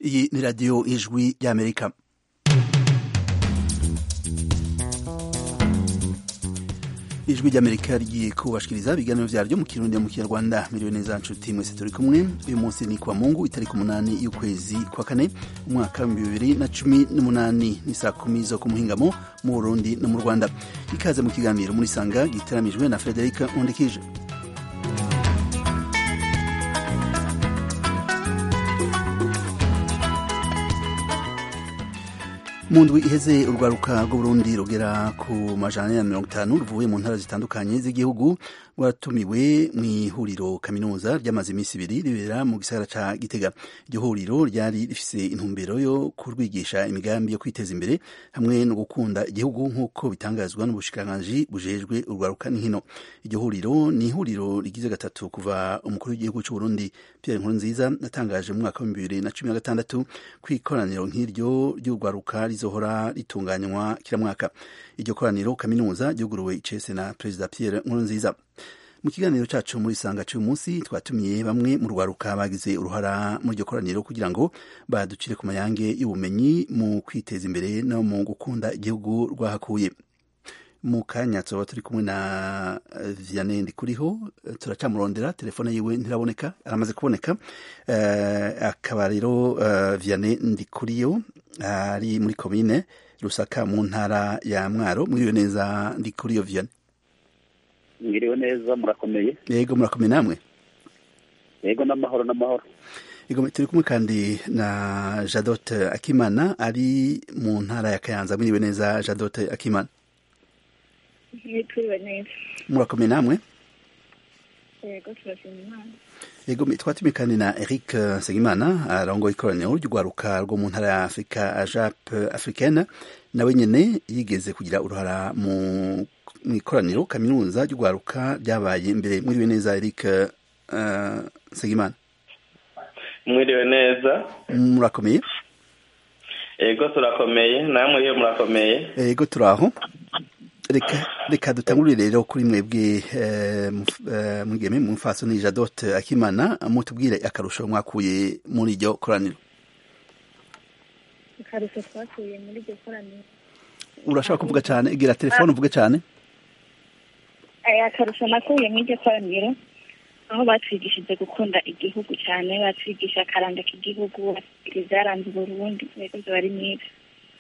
iyi ni radiyo ijwi ry'amerika ijwi ry'amerika rigiye kubashikiriza ibiganiro vyaryo mu kirundi mu kinyarwanda miliyoni neza nshuti mwese turi kumwe uyu munsi ni kwa mungu itariki umunani y'ukwezi kwa kane umwaka w'ibihumbi bibiri na cumi n'umunani ni saa kumi zo ku muhingamo mu burundi no mu rwanda ikaze mu kiganiro muri sanga giteramijwe na frederica undikije mu ndwi iheze urwaruka rw'uburundi rugera ku majana ya mirongo itanu ruvuye mu ntara zitandukanye z'igihugu rwatumiwe mu ihuriro kaminuza ryamaze iminsi ibiri ribera mu gisagara ca gitega iryo huriro ryari rifise intumbero yo kurwigisha imigambi yo kwiteza imbere hamwe no gukunda igihugu nk'uko bitangazwa n'ubushikiranganji bujejwe urwaruka n'inkino iryo huriro ni ihuriro rigize gatatu kuva umukuru w'igihugu c'uburundi pierre nkurunziza yatangaje mu mwaka w'ibihumbi bibiri na cumi na gatandatu kw'ikoraniro nk'iryo ry'urwaruka rizohora ritunganywa kila mwaka iryo koraniro kaminuza ryuguruwe icese na perezida pierre nkurunziza mu kiganiro cacu muri sanga c'uyu munsi twatumiye bamwe mu rwaruka bagize uruhara muri iryo koraniro kugira ngo baducire ku mayange y'ubumenyi mu kwiteza imbere no mu gukunda igihugu rwahakuye mu kanya tuba turi kumwe na vianney ndikuriho turacamurondera telefone yiwe ntiraboneka aramaze kuboneka uh, akaba rero uh, vianney ndikuriyo ari muri komine rusaka mu ntara ya mwaro mwiriwe neza ndikuriyo vianney mwiriwe neza murakomeye yego murakomeye namwe yego n'amahoro n'amahoro yego turi kumwe kandi na jadote akimana ari mu ntara ya kayanza mwiriwe neza jadote akimana turiwe neza murakomeye namwe yego turashima imana yego twatumiye kandi na eric nsengimana arongoye ikoraniro ry'urwaruka rwo mu ntara ya afurika ajap africaine nawe nyene yigeze kugira uruhara mu ikoraniro kaminuza ry'urwaruka ryabaye imbere mwiriwe neza eric nsengimana mwiriwe neza murakomeye yego turakomeye namwe iyo murakomeye yego turaho reka reka dutangurire rero kuri mwebwe mwigeme mu mfaso ni jadote akimana mutubwire akarusho mwakuye muri iryo koraniro akarusho twakuye muri iryo koraniro urashaka kuvuga cyane igira telefone uvuge cyane akarusho nakuye muri iryo koraniro aho batwigishije gukunda igihugu cyane batwigisha akaranga k'igihugu batwigisha ibyaranze uburundi rero biba ari mwiza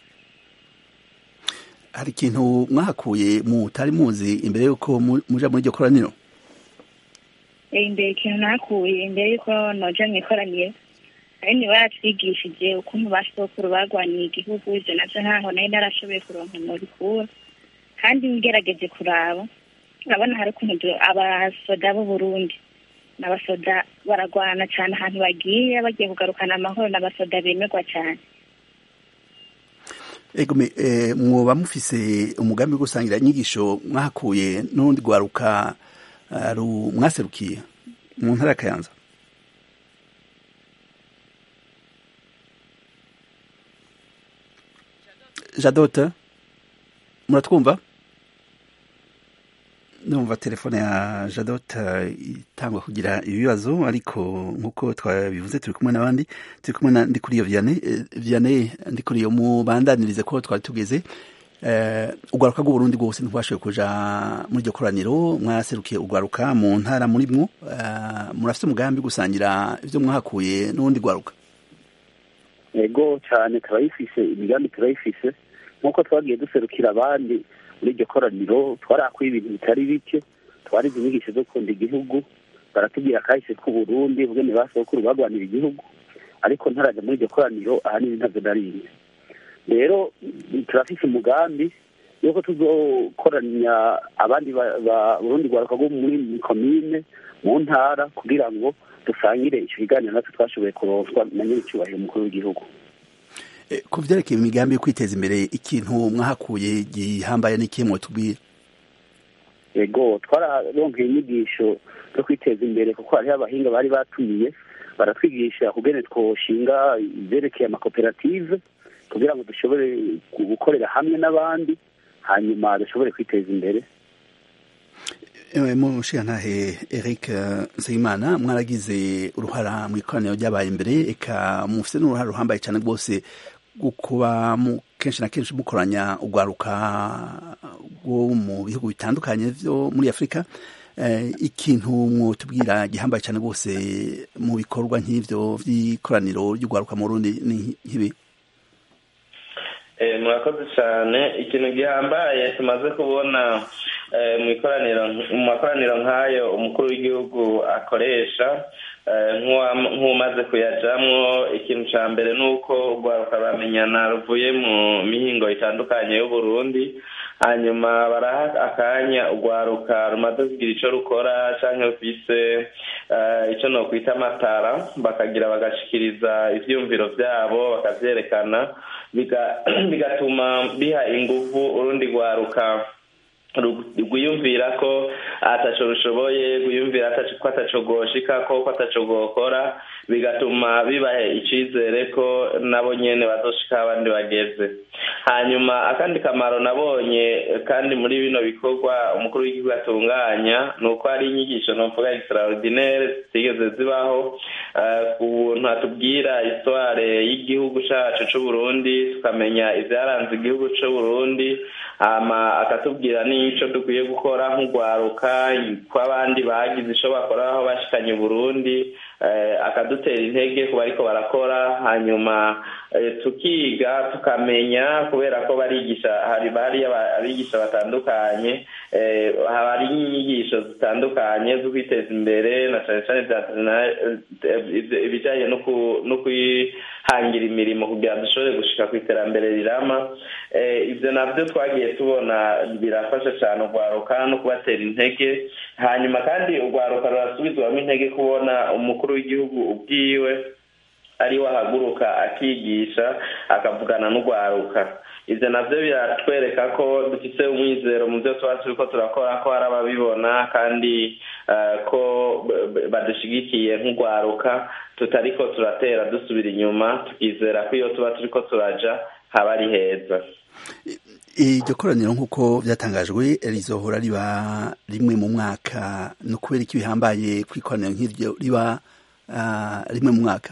hari ikintu mwahakuye mutari muzi imbere y'uko muja muri iryo koraniro imbere ikintu nakuye imbere y'uko noja mu ikoraniro ari ni baratwigishije ukuntu basokuru barwaniye igihugu ivyo navyo ntaho nari narashoboye kuronka nobikura kandi ngerageje kuraba urabona hari ukuntu abasoda b'uburundi n'abasoda baragwana cyane ahantu bagiye bagiye kugarukana amahoro n'abasoda bemerwa cyane ego mwoba mufise umugambi wo gusangira inyigisho mwahakuye n'urundi rwaruka mwaserukiye mu ntara ya kayanza jadote muratwumva numva telefone ya jadote itangwa kugira ibibazo ariko nk'uko twabivuze turi kumwe n'abandi turi kumwe na ndikuriyo vianney vianney ndikuriyo mubandanirize ko twari tugeze urwaruka rw'uburundi rwose ntibashoboye kuja muri iryo koraniro mwaserukiye urwaruka mu ntara muri mwo murafite umugambi gusangira ibyo mwahakuye n'ubundi rwaruka yego cyane turayifise imigambi turayifise nk'uko twagiye duserukira abandi muri iryo koraniro twarakuye ibintu bitari bike twarize inyigisho zo gukunda igihugu baratubwira kahise k'uburundi ubwene basokuru barwanira igihugu ariko ntaraja muri iryo koraniro ahanini ntavyo nariye rero turafise umugambi yuko tuzokoranya abandi burundi rwaruka rwo muri komine mu ntara kugira ngo dusangire ico kiganiro natwe twashoboye kuronswa na nyir'icyubahiro umukuru w'igihugu ku vyerekeye imigambi yo kwiteza imbere ikintu mwahakuye gihambaye n'ikihe mwotubwira yego twararonkeye inyigisho zo kwiteza imbere kuko hariho abahinga bari batumiye baratwigisha kugene twoshinga ivyerekeye amakoperative kugira ngo dushobore gukorera hamwe n'abandi hanyuma dushobore kwiteza imbere mushiyantahe eric nsengimana mwaragize uruhara mu ikoraniro ryabaye imbere eka mufite n'uruhara ruhambaye cyane rwose kuba kenshi na kenshi mukoranya urwaruka rwo mu bihugu bitandukanye byo muri afurika ikintu mwotubwira gihambaye cyane rwose mu bikorwa nk'ibyo by'ikoraniro ry'urwaruka mu rundi ni nk'ibi murakoze cyane ikintu gihambaye tumaze kubona mu ikoraniro mu makoraniro nk'ayo umukuru w'igihugu akoresha nk'umaze kuyajyamo ikintu cya mbere ni uko urwaruka ruramenyana ruvuye mu mihingo itandukanye y'uburundi hanyuma baraha akanya urwaruka rumaze kugira icyo rukora cyangwa rufise icyo ni ukwita amatara bakagira bagashikiriza ibyiyumviro byabo bakabyerekana bigatuma biha ingufu urundi rwaruka rwiyumvira ko ataco rushoboye rwiyumvira ko ataco rwoshika ko ko ataco rwokora bigatuma bibahe icizere ko nabo nyene bazoshika abandi bageze hanyuma akandi kamaro nabonye kandi muri bino bikorwa umukuru w'igihugu atunganya ni uko hari inyigisho novuga extraordinaire zitigeze zibaho ku buntu atubwira histoire y'igihugu cacu c'uburundi tukamenya ivyaranze igihugu c'uburundi hama akatubwira n'ico dukwiye gukora nk'urwaruka kw'abandi bagize ico bakora aho bashikanye uburundi akadutera intege ku bariko barakora hanyuma tukiga tukamenya kubera ko barigisha hari bari abigisha batandukanye hari inyigisho zitandukanye zo kwiteza imbere na cane cane ibijanye no kwihangira imirimo kugira dushobore gushika ku iterambere rirama ivyo navyo twagiye tubona birafasha cane urwaruka no kubatera intege hanyuma kandi urwaruka rurasubizwamo intege kubona umukuru w'igihugu ubwiwe ariwe ahaguruka akigisha akavugana n'urwaruka ivyo navyo biratwereka ko dufise umwizero mu vyo tuba turiko turakora ko hari ababibona kandi ko badushigikiye nk'urwaruka tutariko turatera dusubira inyuma tukizera ko iyo tuba turiko turaja haba ari heza iryo koraniro nk'uko byatangajwe rizohora riba rimwe mu mwaka ni ukubera iki bihambaye ku ikoraniro nk'iryo riba rimwe mu mwaka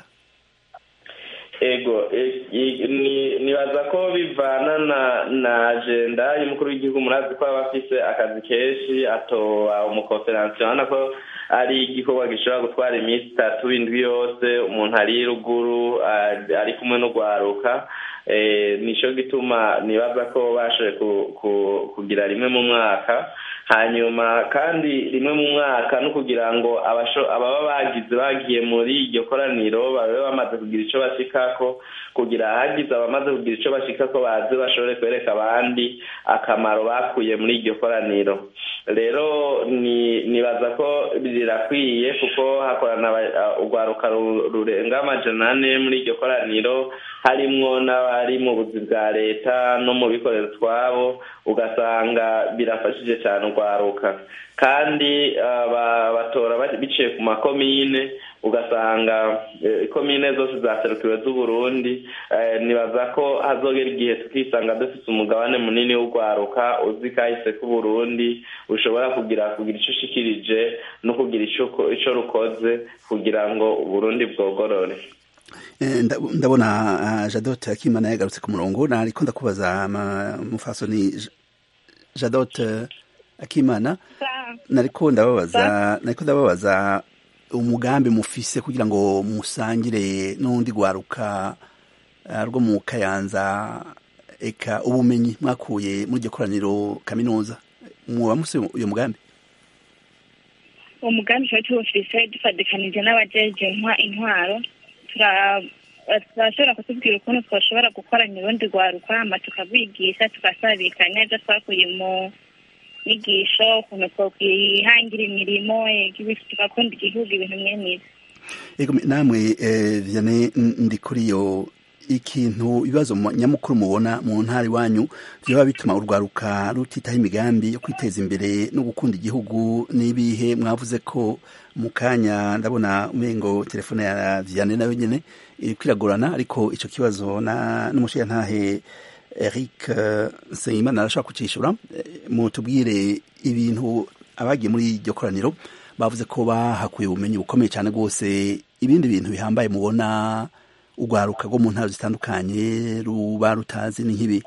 ego nibaza ko bivana na na agenda y'umukuru w'igihugu murazi ko aba afise akazi kenshi atoba umukonferansi urabona ko ari igikorwa gishobora gutwara iminsi itatu indwi yose umuntu ari ruguru ari kumwe n'urwaruka nicyo gituma nibaza ko bashoboye kugira rimwe mu mwaka hanyuma kandi rimwe mu mwaka no kugira ngo ababa bagize bagiye muri iryo koraniro babe bamaze kugira icyo bashikako kugira hagize abamaze kugira icyo bashikako baze bashobore kwereka abandi akamaro bakuye muri iryo koraniro rero nibaza ko rirakwiye kuko hakorana urwaruka rurenga amajana ane muri iryo koraniro harimwo n'abari mu buzi bwa leta no mu bikorera twabo ugasanga birafashije cyane urwaruka kandi batora biciye ku makomine ugasanga ikomine zose zaserukiwe z'uburundi nibaza ko hazogera igihe tukisanga dufite umugabane munini w'urwaruka uzi kahise k'uburundi ushobora kugira kugira icyo ushikirije no kugira icyo rukoze kugira ngo uburundi bwogorore ndabona jadote akimana yagarutse ku murongo nariko ndakubaza mufasoni jadote akimana nariko ndababaza nariko ndababaza umugambi mufise kugira ngo musangire n'undi gwaruka rwo mu kayanza eka ubumenyi mwakuye muri iryo koraniro kaminuza mwoba mufise uyo mugambi uwo mugambi tuba tuwufise dufadikanije n'abajeje intwaro turashobora kutubwira ukuntu twashobora gukoranya urundi rwaruka hama tukabigisha tugasabikanya ibyo twakuye mu nyigisho ukuntu twokwihangira imirimo tugakunda igihugu ibintu mwene ego namwe vyane ndi kuri yo ikintu ibibazo nyamukuru mubona mu ntara iwanyu vyoba bituma urwaruka rutitaho imigambi yo kwiteza imbere no gukunda igihugu n'ibihe mwavuze ko mu kanya ndabona umengo telefone ya Vianney nayo nyene iriko iragorana ariko ico kibazo na n'umushiyantahe Eric Nsengimana arashobora kucishura mutubwire ibintu abagiye muri iryo koraniro bavuze ko bahakuye ubumenyi bukomeye cyane rwose ibindi bintu bihambaye mubona urwaruka rwo mu ntara zitandukanye ruba rutazi ni nk'ibi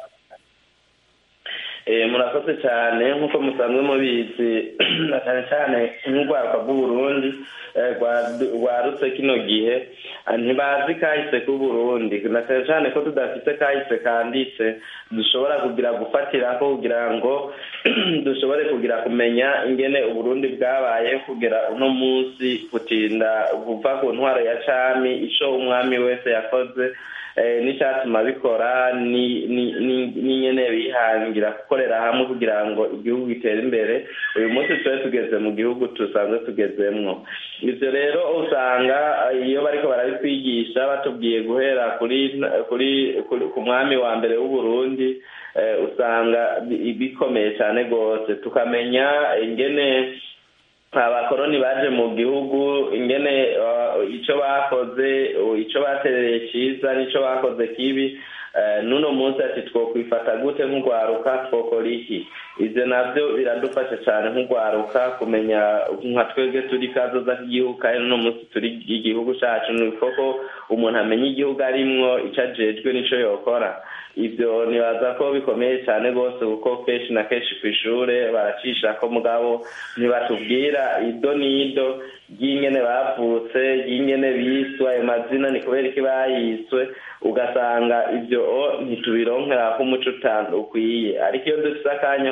murakoze cyane nk'uko musanzwe mubizi na cyane cyane nk'urwaruka rw'uburundi rwarutse kino gihe ntibazi kahise k'uburundi na cyane cyane ko tudafite kahise kanditse dushobora kugira gufatiraho kugira ngo dushobore kugira kumenya ingene uburundi bwabaye kugera uno munsi gutinda kuva ku ntwaro ya cami ico umwami wese yakoze n'icyatuma bikora n'inyene bihangira gukorera hamwe kugira ngo igihugu gitere imbere uyu munsi tube tugeze mu gihugu dusanzwe tugezemwo ibyo rero usanga iyo bariko barabitwigisha batubwiye guhera kuri kuri ku mwami wa mbere w'uburundi usanga bikomeye cyane rwose tukamenya ingene abakoroni baje mu gihugu ingene icyo bakoze icyo baterereye cyiza n'icyo bakoze kibi n'uno munsi ati twokwifata gute nk'urwaruka twokora iki ibyo nabyo biradufasha cyane nk'urwaruka kumenya nka twebwe turi kazoza k'igihugu kandi n'uno munsi turi igihugu cyacu ni koko umuntu amenya igihugu arimwo icyo ajejwe n'icyo yokora ibyo nibaza ko bikomeye cyane rwose kuko kenshi na kenshi ku ishuri baracisha ko mugabo ntibatubwira ido n'ido ry'ingene bavutse ry'ingene biswe ayo mazina ni kubera iki bayiswe ugasanga ibyo ntitubironkera ko umuco ukwiye ariko iyo dufite akanya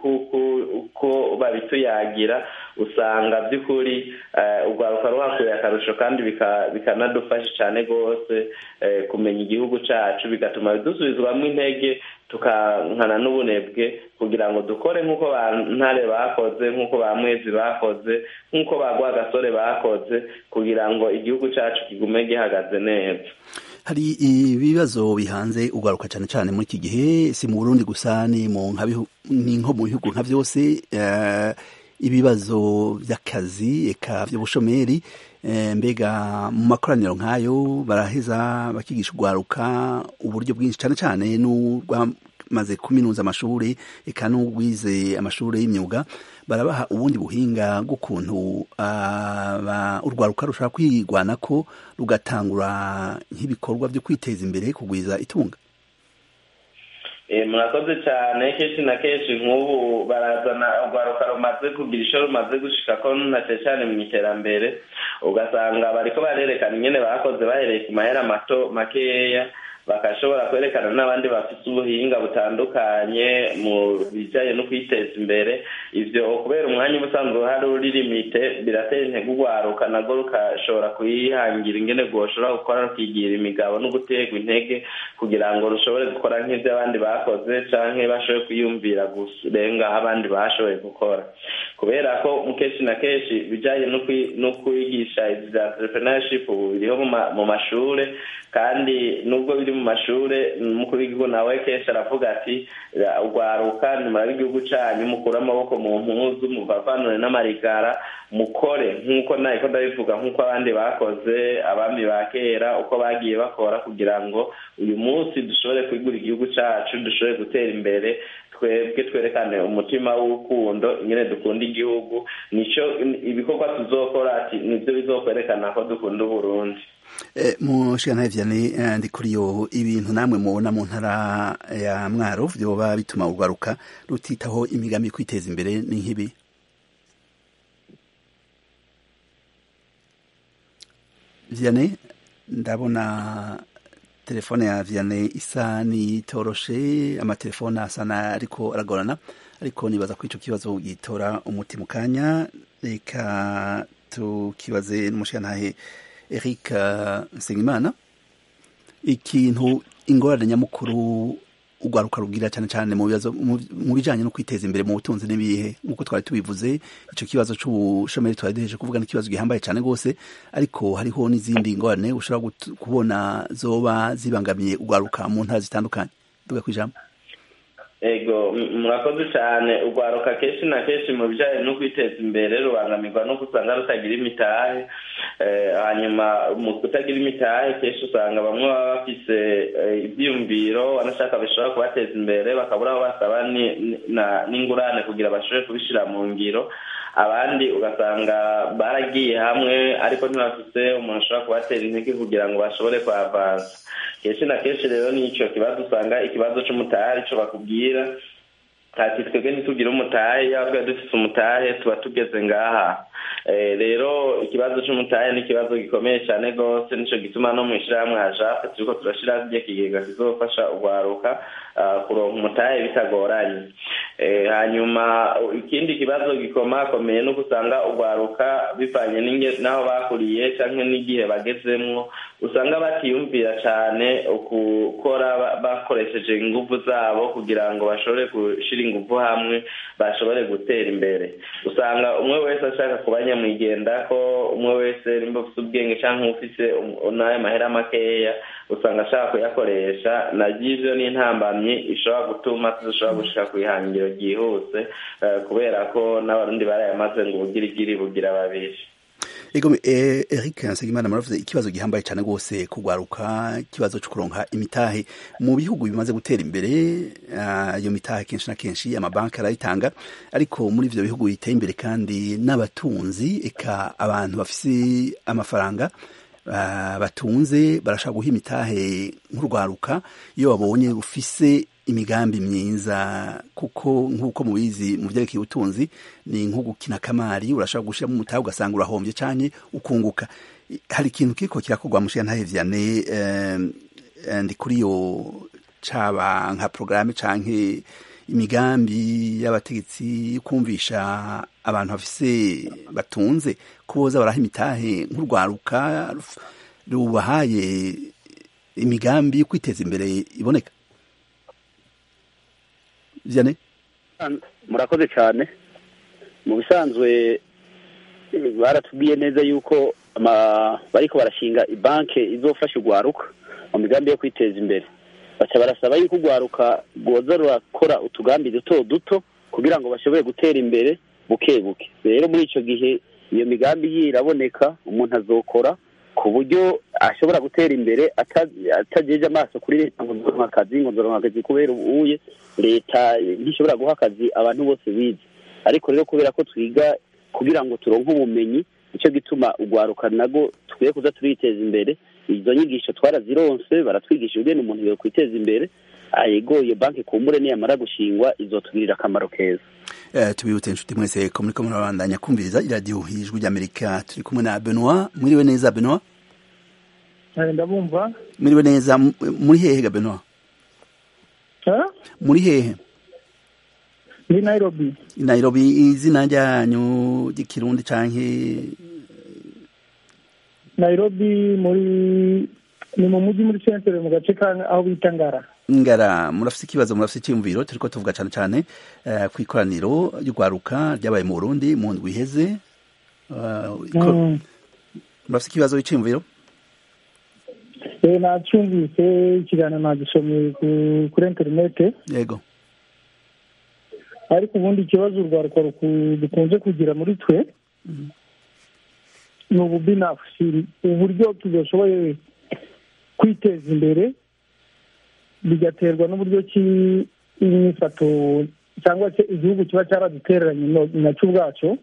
ko babituyagira usanga by'ukuri urwaruka ruhakuye akarusho kandi bikanadufasha cyane rwose kumenya igihugu cyacu bigatuma dusubizwamo intege tukankana n'ubunebwe kugira ngo dukore nk'uko ba ntare bakoze nk'uko ba mwezi bakoze nk'uko ba rwagasore bakoze kugira ngo igihugu cyacu kigume gihagaze neza hari ibibazo bihanze ugaruka cyane cyane muri iki gihe si mu burundi gusa ni nko mu bihugu nka byose ibibazo by'akazi eka by'ubushomeri mbega mu makoraniro nk'ayo baraheza bakigisha urwaruka uburyo bwinshi cyane cyane n'urwamaze kuminuza amashuri eka n'urwize amashuri y'imyuga barabaha ubundi buhinga bw'ukuntu urwaruka rushobora kwigwana ko rugatangura nk'ibikorwa byo kwiteza imbere kugwiza itunga murakoze cyane kenshi na kenshi nk'ubu barazana urwaruka rumaze kugira icyo rumaze gushika ko ntace cyane mu iterambere ugasanga bariko barerekana ingene bakoze bahereye ku mahera mato makeya bakashobora kwerekana n'abandi bafite ubuhinga butandukanye mu bijyanye no kwiteza imbere ibyo kubera umwanya uba usanzwe uhari uri limite biratera intege urwaruka nabwo rukashobora kuyihangira ingene rwoshobora gukora rukigira imigabo no guterwa intege kugira ngo rushobore gukora nk'ibyo abandi bakoze cyangwa bashobore kwiyumvira gurenga aho abandi bashoboye gukora kubera ko kenshi na kenshi ibijyanye no kwigisha ibya entrepreneurship ubu biriho mu mashuri kandi nubwo biri mu mashuri umukuru w'igihugu nawe kenshi aravuga ati urwaruka nimara igihugu cyanyu mukure amaboko mu mpuzu muvavanure n'amarigara mukore nk'uko ntabwo ndabivuga nk'uko abandi bakoze abami ba kera uko bagiye bakora kugira ngo uyu munsi dushobore kwigura igihugu cyacu dushobore gutera imbere twebwe twerekane umutima w'urukundo ingene dukunda igihugu nicyo ibikorwa tuzokora ati nibyo bizokwerekana ko dukunda uburundi mushikana vyane ndi kuri yo ibintu namwe mubona mu ntara ya mwaro vyoba bituma urwaruka rutitaho imigambi kwiteza imbere ni nk'ibi vyane ndabona telefone ya vyane isa nitoroshe amatelefone asa na ariko aragorana ariko nibaza ko ico kibazo gitora umuti mu kanya reka tukibaze n'umushikantahe Eric Nsengimana ikintu ingorane nyamukuru urwaruka rugira cyane cyane mu bibazo mu bijanye no kwiteza imbere mu butunzi n'ibihe nk'uko twari tubivuze ico kibazo c'ubushomeri twari duheje kuvuga n'ikibazo gihambaye cyane rwose ariko hariho n'izindi ngorane ushobora kubona zoba zibangamiye urwaruka mu ntara zitandukanye duga kwijambo ego murakoze cyane urwaruka kenshi na kenshi mu bijyanye no kwiteza imbere rubangamirwa no usanga rutagira imitahe hanyuma mu kutagira imitahe kenshi usanga bamwe baba bafise ibyiyumviro banashaka bishobora kubateza imbere bakabura aho basaba n'ingurane kugira bashobore kubishyira mu ngiro abandi ugasanga baragiye hamwe ariko ntibafise umuntu ashobora kubatera intege kugira ngo bashobore kuhavanza kenshi na kenshi rero ni icyo kibazo usanga ikibazo cy'umutahe aricyo bakubwira ati twebwe ntitugire umutahe yaba twari dufite umutahe tuba tugeze ngaha rero ikibazo cy'umutahe ni ikibazo gikomeye cyane rwose nicyo gituma no mu ishyirahamwe hajape turiko turashyiraho igihe kigega kizofasha urwaruka kuronka umutahe bitagoranye hanyuma ikindi kibazo gikomakomeye nuko usanga urwaruka bivanye n'aho bakuriye cyangwa n'igihe bagezemwo usanga batiyumvira cyane gukora bakoresheje ingufu zabo kugira ngo bashobore gushyira ingufu hamwe bashobore gutera imbere usanga umwe wese ashaka kuba nyamwigenda ko umwe wese nimba ufite ubwenge cyangwa ufite n'ayo mahera makeya usanga ashaka kuyakoresha nabyo ni intambamyi ishobora gutuma tudashobora gushika ku ihangiro ryihuse kubera ko n'abarundi barayamaze ngo ubugirigiri bugira babiri ego eric nsengimana muravuze ikibazo gihambaye cyane rwose kugwaruka ikibazo cyo kuronka imitahe mu bihugu bimaze gutera imbere iyo mitahe kenshi na kenshi amabanki arayitanga ariko muri ivyo bihugu biteye imbere kandi n'abatunzi eka abantu bafise amafaranga batunze barashaka guha imitahe nk'urwaruka iyo babonye rufise imigambi myiza kuko nk'uko mubizi mu byerekeye ubutunzi ni nko gukina kamari urashaka gushyiramo umutahe ugasanga urahombye cyane ukunguka hari ikintu kiriko kirakorwa mushiya ntahe vyane ndi kuri yo caba nka porogaramu canke imigambi y'abategetsi kumvisha abantu bafise batunze kuboza baraha imitahe nk'urwaruka rubahaye imigambi yo kwiteza imbere iboneka vyane murakoze cyane mu bisanzwe baratubwiye neza yuko bariko barashinga ibanke izofasha urwaruka mu migambi yo kwiteza imbere baca barasaba yuko urwaruka rwoza rurakora utugambi duto duto kugira ngo bashobore gutera imbere buke buke rero muri icyo gihe iyo migambi ye iraboneka umuntu azokora ku buryo ashobora gutera imbere atagejeje amaso kuri leta ngo nzoronka akazi ngo nzoronka akazi kubera ubuye leta ntishobora guha akazi abantu bose bize ariko rero kubera ko twiga kugira ngo turonke ubumenyi nicyo gituma urwaruka nago tukwiye kuza turiteza imbere izo nyigisho twarazironse baratwigisha ingene umuntu yokwiteza imbere ayegoye banki kumbure niyamara gushingwa izotugirira akamaro keza tubibutse inshuti mwese ko muriko murabandanya kumviriza iradiyo ijwi ry'amerika turi kumwe na benoit mwiriwe neza benoit ndabumva mwiriwe neza muri hehe ga benoit muri hehe muri nairobi nairobi izina ryanyu ry'ikirundi canke nairobi muri ni mu mujyi muri centre mu gace aho bita ngara ngara murafise ikibazo murafise icyumviro turiko tuvuga cane cane uh, ku ikoraniro ry'urwaruka ryabaye mu burundi mu ndwi iheze uh, mm. murafise ikibazo iciyumviro e, nacumvise ikiganiro nagisomye kuri interinete yego ariko ubundi ikibazo urwaruka dukunze kugira muri twe mm. ni ububinafsi uburyo tudashoboye kwiteza imbere bigaterwa n'uburyo ki imyifato cyangwa se igihugu kiba cyaradutereranye nacyo ubwacyo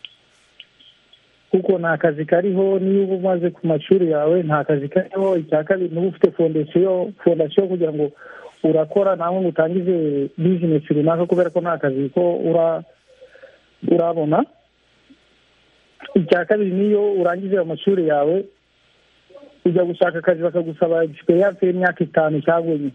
kuko nta kazi kariho niyo uba umaze ku mashuri yawe nta kazi kariho icya kabiri niba ufite fondasiyo fondasiyo kugira ngo urakora nawe ngo utangize bizinesi runaka kubera ko nta kazi ko urabona icya kabiri niyo urangije amashuri yawe ujya gushaka akazi bakagusaba egisperiyanse y'imyaka itanu cyangwa enye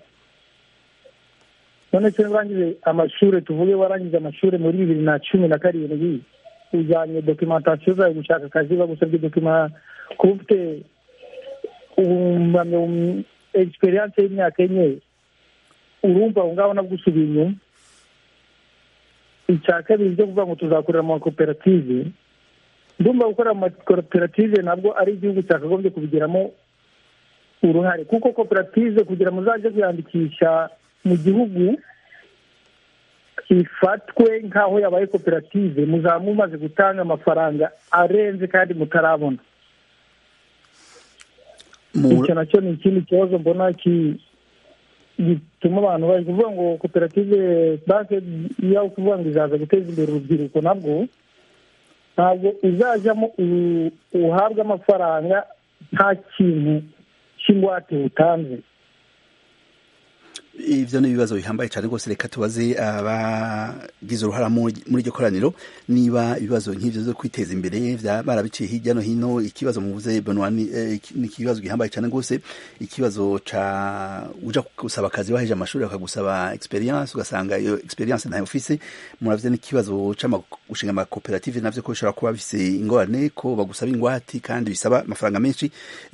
none se urangije amashuri tuvuge warangije amashuri muri bibiri na cumi na karindwi ujyanye dokimentasiyo zawe gushaka akazi bagusabye dokima kuba ufite egisperiyanse y'imyaka enye urumva aho ngaho nabwo usubiye inyuma icya kabiri byo kuvuga ngo tuzakorera mu makoperative ndumva gukora mu makoperative nabwo ari igihugu cyakagombye kubigiramo uruhare kuko koperative kugira ngo uzajye kwiyandikisha mu gihugu ifatwe nk'aho yabaye koperative muzaba mumaze gutanga amafaranga arenze kandi mutarabona icyo nacyo ni ikindi kibazo mbona gituma abantu bari kuvuga ngo koperative banki iyo kuvuga ngo izaza guteza imbere urubyiruko nabwo ntabwo izajyamo uhabwa amafaranga nta kintu cy'ingwate utanze ibyo ni ibibazo bihambaye cyane rwose reka tubaze abagize uruhara muri iryo koraniro niba ibibazo nk'ibyo byo kwiteza imbere barabiciye hirya no hino ikibazo muvuze ni ikibazo gihambaye cyane rwose ikibazo cya ujya gusaba akazi waheje amashuri bakagusaba experience ugasanga iyo experience ntayo ufise muravuze n'ikibazo cyo gushinga amakoperative navyo ko bishobora kuba bifise ingorane ko bagusaba ingwati kandi bisaba amafaranga menshi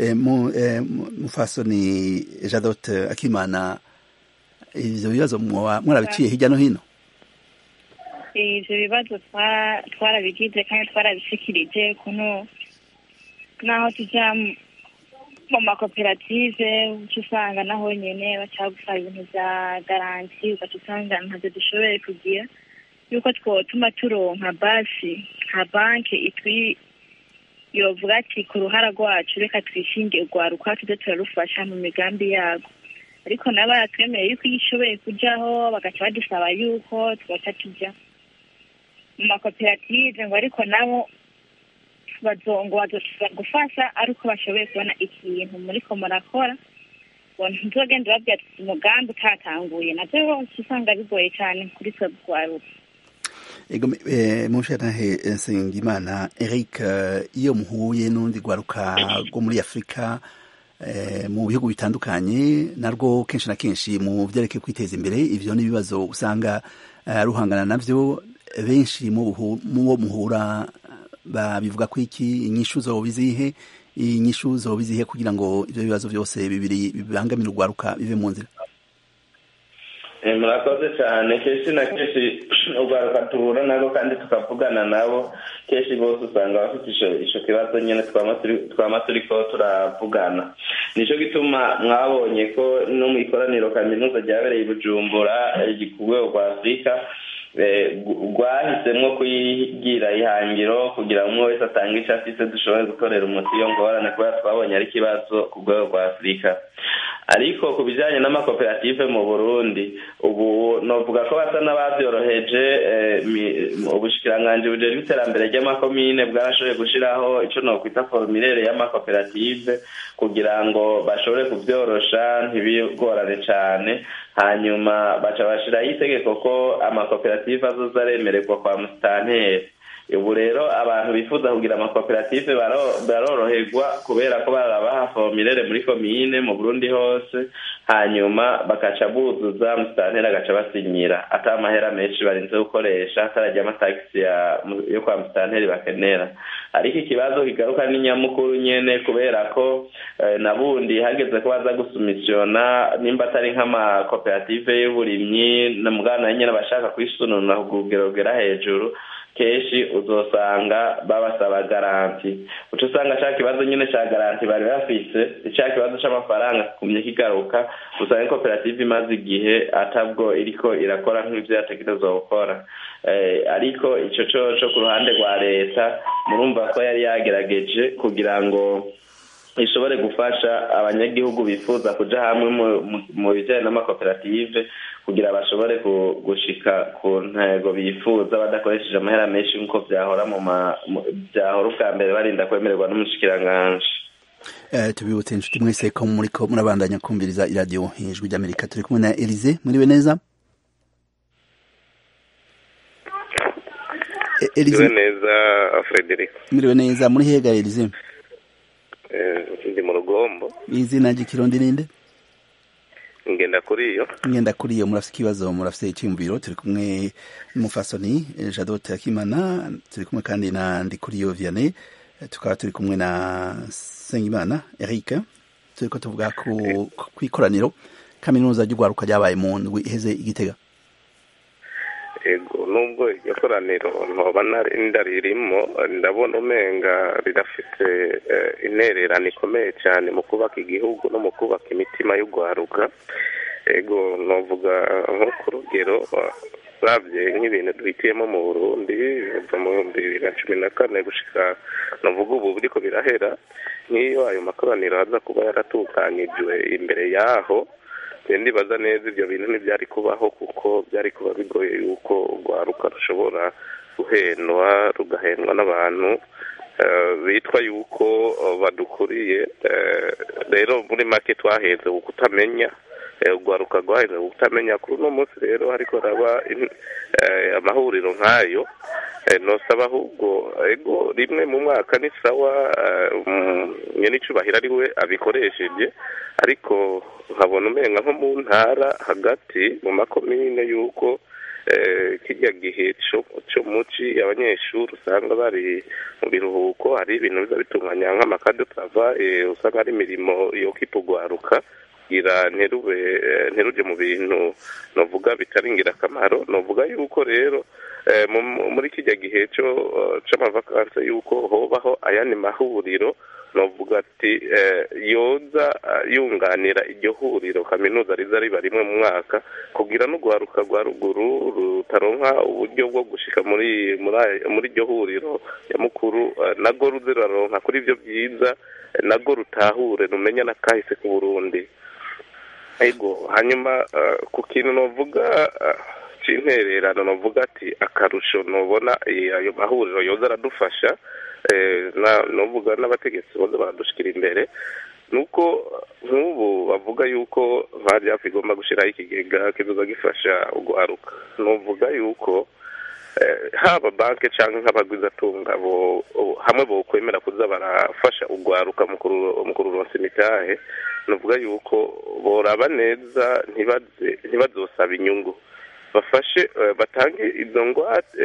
mufasoni jadote akimana ivyo bibazo mwarabiciye hirya no hino ivyo bibazo twarabigize kandi twarabishikirije kuno naho tuja mu makoperative uca usanga naho nyene bacagusaba ibintu vya garanti ugaca usanga ntavyo dushoboye kugira yuko twotuma turonka basi nka banki itwi yovuga ati ku ruhara rwacu reka twishinge urwaruka tuze turarufasha mu migambi yago ariko nabo baratwemeye yuko iyo ishoboye kujyaho bagaca badusaba yuko tugaca tujya mu makoperative ngo ariko nabo bazongo bazoshobora gufasha ari uko bashoboye kubona ikintu muriko murakora ngo ntuzogenda babwira ati umugambi utatanguye navyo bose usanga bigoye cyane kuri twe rwaruka ego mushanahe nsengimana eric iyo muhuye n'urundi rwaruka rwo muri afurika mu bihugu bitandukanye narwo kenshi na kenshi mu byerekeye kwiteza imbere ivyo n'ibibazo usanga ruhangana navyo benshi mu bo muhura babivuga ko iki inyishu zoba izihe inyishu zoba izihe kugira ngo ivyo bibazo byose bibiri bibangamira urwaruka bive mu nzira murakoze cyane kenshi na kenshi urwaruka duhura nabo kandi tukavugana nabo kenshi bose usanga bafite ico kibazo nyene twama turiko turavugana nico gituma mwabonye ko no mu ikoraniro kaminuza ryabereye i bujumbura ku rwego rwa afurika rwahisemwo kwigira ihangiro kugira umwe wese atange ico afise dushobore gutorera umuti iyo ngorane kubera twabonye ari ikibazo ku rwego rwa afurika ariko ku bijyanye n'amakoperative mu burundi ubu novuga ko basa n'ababyoroheje ubushikiranganji bujejwe iterambere ry'amakomine bwarashoboye gushyiraho icyo nokwita formulere y'amakoperative kugira ngo bashobore kubyorosha ntibigorane cyane hanyuma baca bashyiraho itegeko ko amakoperative azoza aremererwa kwa musitanteri ubu rero abantu bifuza kugira amakoperative baroroherwa kubera ko barabaha formulere muri komine mu burundi hose hanyuma bakaca buzuza musitanteri agaca basinyira ata amahera menshi barinze gukoresha atarajya amatagisi yo kwa musitanteri bakenera ariko ikibazo kigaruka ni nyamukuru nyene kubera ko na bundi hageze ko baza gusumisiona nimba atari nk'amakoperative y'uburimyi na mugana nyene abashaka kwisununura ku rugero rugera hejuru kenshi uzosanga babasaba garanti uca usanga ca kibazo nyine ca garanti bari bafise ca kibazo c'amafaranga kikumye kigaruka usanga koperative imaze igihe atabwo iriko irakora nk'ivyo yategerezwa gukora ariko ico coco ku ruhande rwa leta murumva ko yari yagerageje kugira ngo ishobore gufasha abanyagihugu bifuza kuja hamwe mu bijanye n'amakoperative kugira bashobore gushika ku ntego bifuza badakoresheje amahera menshi nk'uko vyahora mu vyahora ubwa mbere barinda kwemererwa n'umushikiranganji tubibutse inshuti mwese ko muriko murabandanya kumviriza iradiyo ijwi ry'amerika turi kumwe na elize muriwe neza elize neza frederic muriwe neza muri hega elize ndi mu rugombo izina ry'ikirundi ninde ngenda kuri iyo ngenda kuri iyo murafite ikibazo murafite icyumviro turi kumwe n'umufasoni jadote akimana turi kumwe kandi na ndikuriyo vianney tukaba turi kumwe na sengimana eric turi ko tuvuga ku ikoraniro kaminuza ry'urwaruka ryabaye mu ndwi iheze igitega ego nubwo iryo koraniro ntoba ndaririmo ndabona umenga rirafite intererano ikomeye cyane mu kubaka igihugu no mu kubaka imitima y'urwaruka ego novuga nko ku rugero urabye nk'ibintu duhitiyemo mu burundi biva mu bihumbi bibiri na cumi na kane gushika navuga ubu biriko birahera nk'iyo ayo makoraniro aza kuba yaratunganyijwe imbere yaho ndibaza neza ibyo bintu ntibyari kubaho kuko byari kuba bigoye yuko urwaruka rushobora guhendwa rugahendwa n'abantu bitwa yuko badukuriye rero muri make twaheze kutamenya urwaruka rwaheze kutamenya kuri uno munsi rero ariko raba amahuriro nk'ayo nosaba ahubwo ego rimwe mu mwaka ni sawa nyenicubahiro ari we abikoresheje ariko nkabona umenga nko mu ntara hagati mu makomine y'uko kijya gihe cyo muci abanyeshuri usanga bari mu biruhuko hari ibintu biza bitunganya nk'amakade pava usanga ari imirimo yo kipugwaruka kugira nterube nteruje mu bintu novuga bitari ingirakamaro novuga yuko rero muri kijya gihe cyo c'amavakanse yuko hobaho ayandi mahuriro novuga ati yoza yunganira iryo huriro kaminuza riza riba rimwe mu mwaka kugira n'urwaruka rwa ruguru rutaronka uburyo bwo gushika muri muri iryo huriro nyamukuru nago ruze ruraronka kuri ibyo byiza nago rutahure rumenya n'akahise ku burundi ego hanyuma ku kintu novuga c'intererano novuga ati akarusho nobona ayo mahuriro yoza aradufasha novuga n'abategetsi boza baradushikira imbere nuko nk'ubu bavuga yuko nka jafu igomba gushyiraho ikigega kizoza gifasha urwaruka novuga yuko haba banki cyangwa nk'abagwizatunga hamwe bokwemera kuza barafasha urwaruka mu kururonsa imitahe novuga yuko boraba neza ntibazosaba inyungu bafashe batange izo ngwate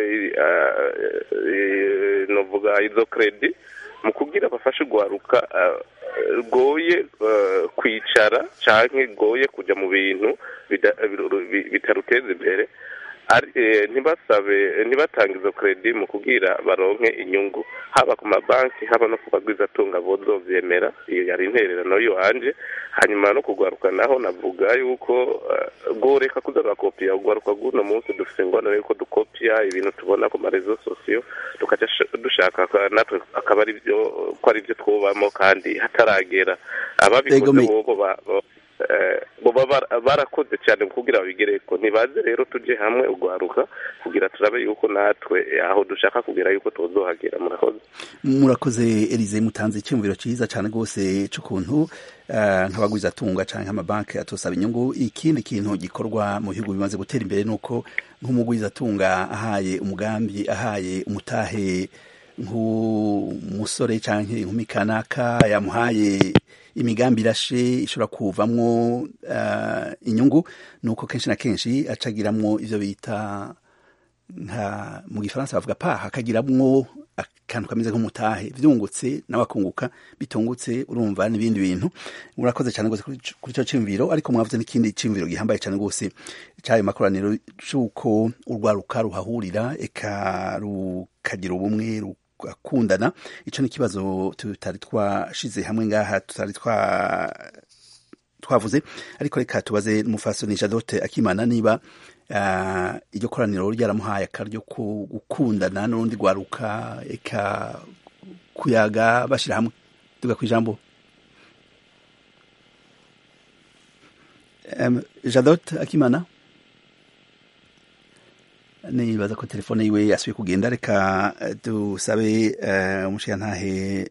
novuga izo kredi mu kugira bafashe urwaruka rwoye kwicara cyangwa rwoye kujya mu bintu bitaruteza imbere ntibasabe ntibatange izo kredi mu kubwira baronke inyungu haba ku mabanki haba no ku bagwizatunga bozovyemera iyo yari intererano yanje hanyuma no kugwaruka naho navuga yuko goreka kuza barakopiya ugwaruka bw'uno munsi dufite ingwano yuko dukopiya ibintu tubona ku marezo sosiyo tukaca dushaka natwe akaba ari byo ko ari byo twubamo kandi hataragera ababikoze bobo boba barakoze cyane kugira babigereko ntibaze rero tujye hamwe ugwaruka kugira turabe yuko natwe aho dushaka kugira yuko tuzohagera murakoze murakoze Elize mutanze icyumviro cyiza cyane rwose cy'ukuntu nk'abagwizatunga cyangwa nk'amabanki atosaba inyungu ikindi kintu gikorwa mu bihugu bimaze gutera imbere ni uko nk'umugwizatunga ahaye umugambi ahaye umutahe nk'umusore cyangwa inkumi kanaka yamuhaye imigambi irashe ishobora kuvamwo inyungu ni uko kenshi na kenshi acagiramwo ivyo bita nka mu gifaransa bavuga paha akagiramwo akantu kameze nk'umutahe vyungutse n'abakunguka bitungutse urumva n'ibindi bintu murakoze cyane rwose kuri ico ciyumviro ariko mwavuze n'ikindi ciyumviro gihambaye cyane rwose c'ayo makoraniro c'uko urwaruka ruhahurira eka rukagira ubumwe akundana icyo ni ikibazo tutari twashize hamwe ngaha tutari twavuze ariko reka tubaze n'umufasoni jadote akimana niba iryo koraniro ryaramuhaye akaryo ko gukundana n'urundi rwaruka eka kuyaga bashyira hamwe tuga ku ijambo jadote akimana nibaza ko telefone yiwe yasubiye kugenda reka dusabe umushirantahe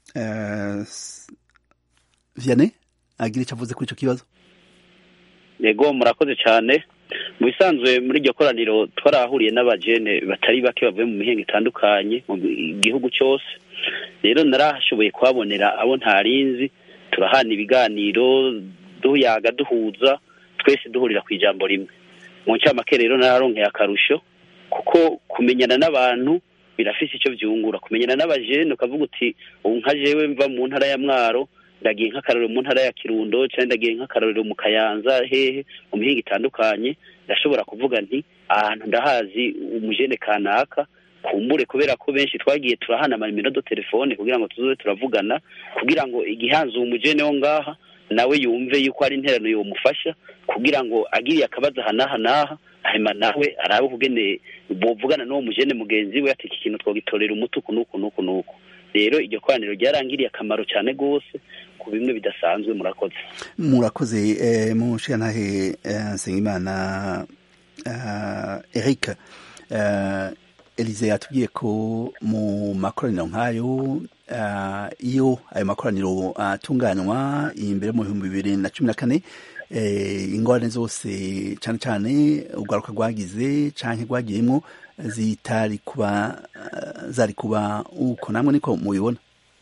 vianney agira icyo avuze kuri icyo kibazo yego murakoze cyane mu bisanzwe muri iryo koraniro twarahuriye n'abajene batari bake bavuye mu mihinga itandukanye mu gihugu cyose rero narahashoboye kuhabonera abo ntarinzi turahana ibiganiro duyaga duhuza twese duhurira ku ijambo rimwe mu ncamake rero nararonkeye akarusho kuko kumenyana n'abantu birafise icyo byungura kumenyana n'abajene ukavuga uti ubu nka jewe mva mu ntara ya mwaro ndagiye nk'akarorero mu ntara ya kirundo cyangwa ndagiye nk'akarorero mu kayanza hehe mu mihinga itandukanye ndashobora kuvuga nti ahantu ndahazi umujene kanaka kumbure kubera ko benshi twagiye turahana amanimero do telefone kugira ngo tuzoze turavugana kugira ngo igihanze umujene wo ngaha nawe yumve yuko ari interano yomufasha kugira ngo agiriye akabazo aha n'aha n'aha hanyuma nawe arabe ukugene bovugana n'uwo mujene mugenzi we ati iki kintu twogitorera umuti uku n'uku n'uku n'uku rero iryo koraniro ryarangiriye akamaro cyane rwose ku bimwe bidasanzwe murakoze murakoze eh, mushiyantahe eh, nsengimana uh, eric uh, elize yatubwiye ko mu makoraniro nk'ayo uh, iyo ayo makoraniro atunganywa uh, imbere mu bihumbi bibiri na cumi na kane eh, ingorane zose cyane cyane urwaruka rwagize canke rwagiyemwo zitari kuba uh, zari kuba uko namwe niko mubibona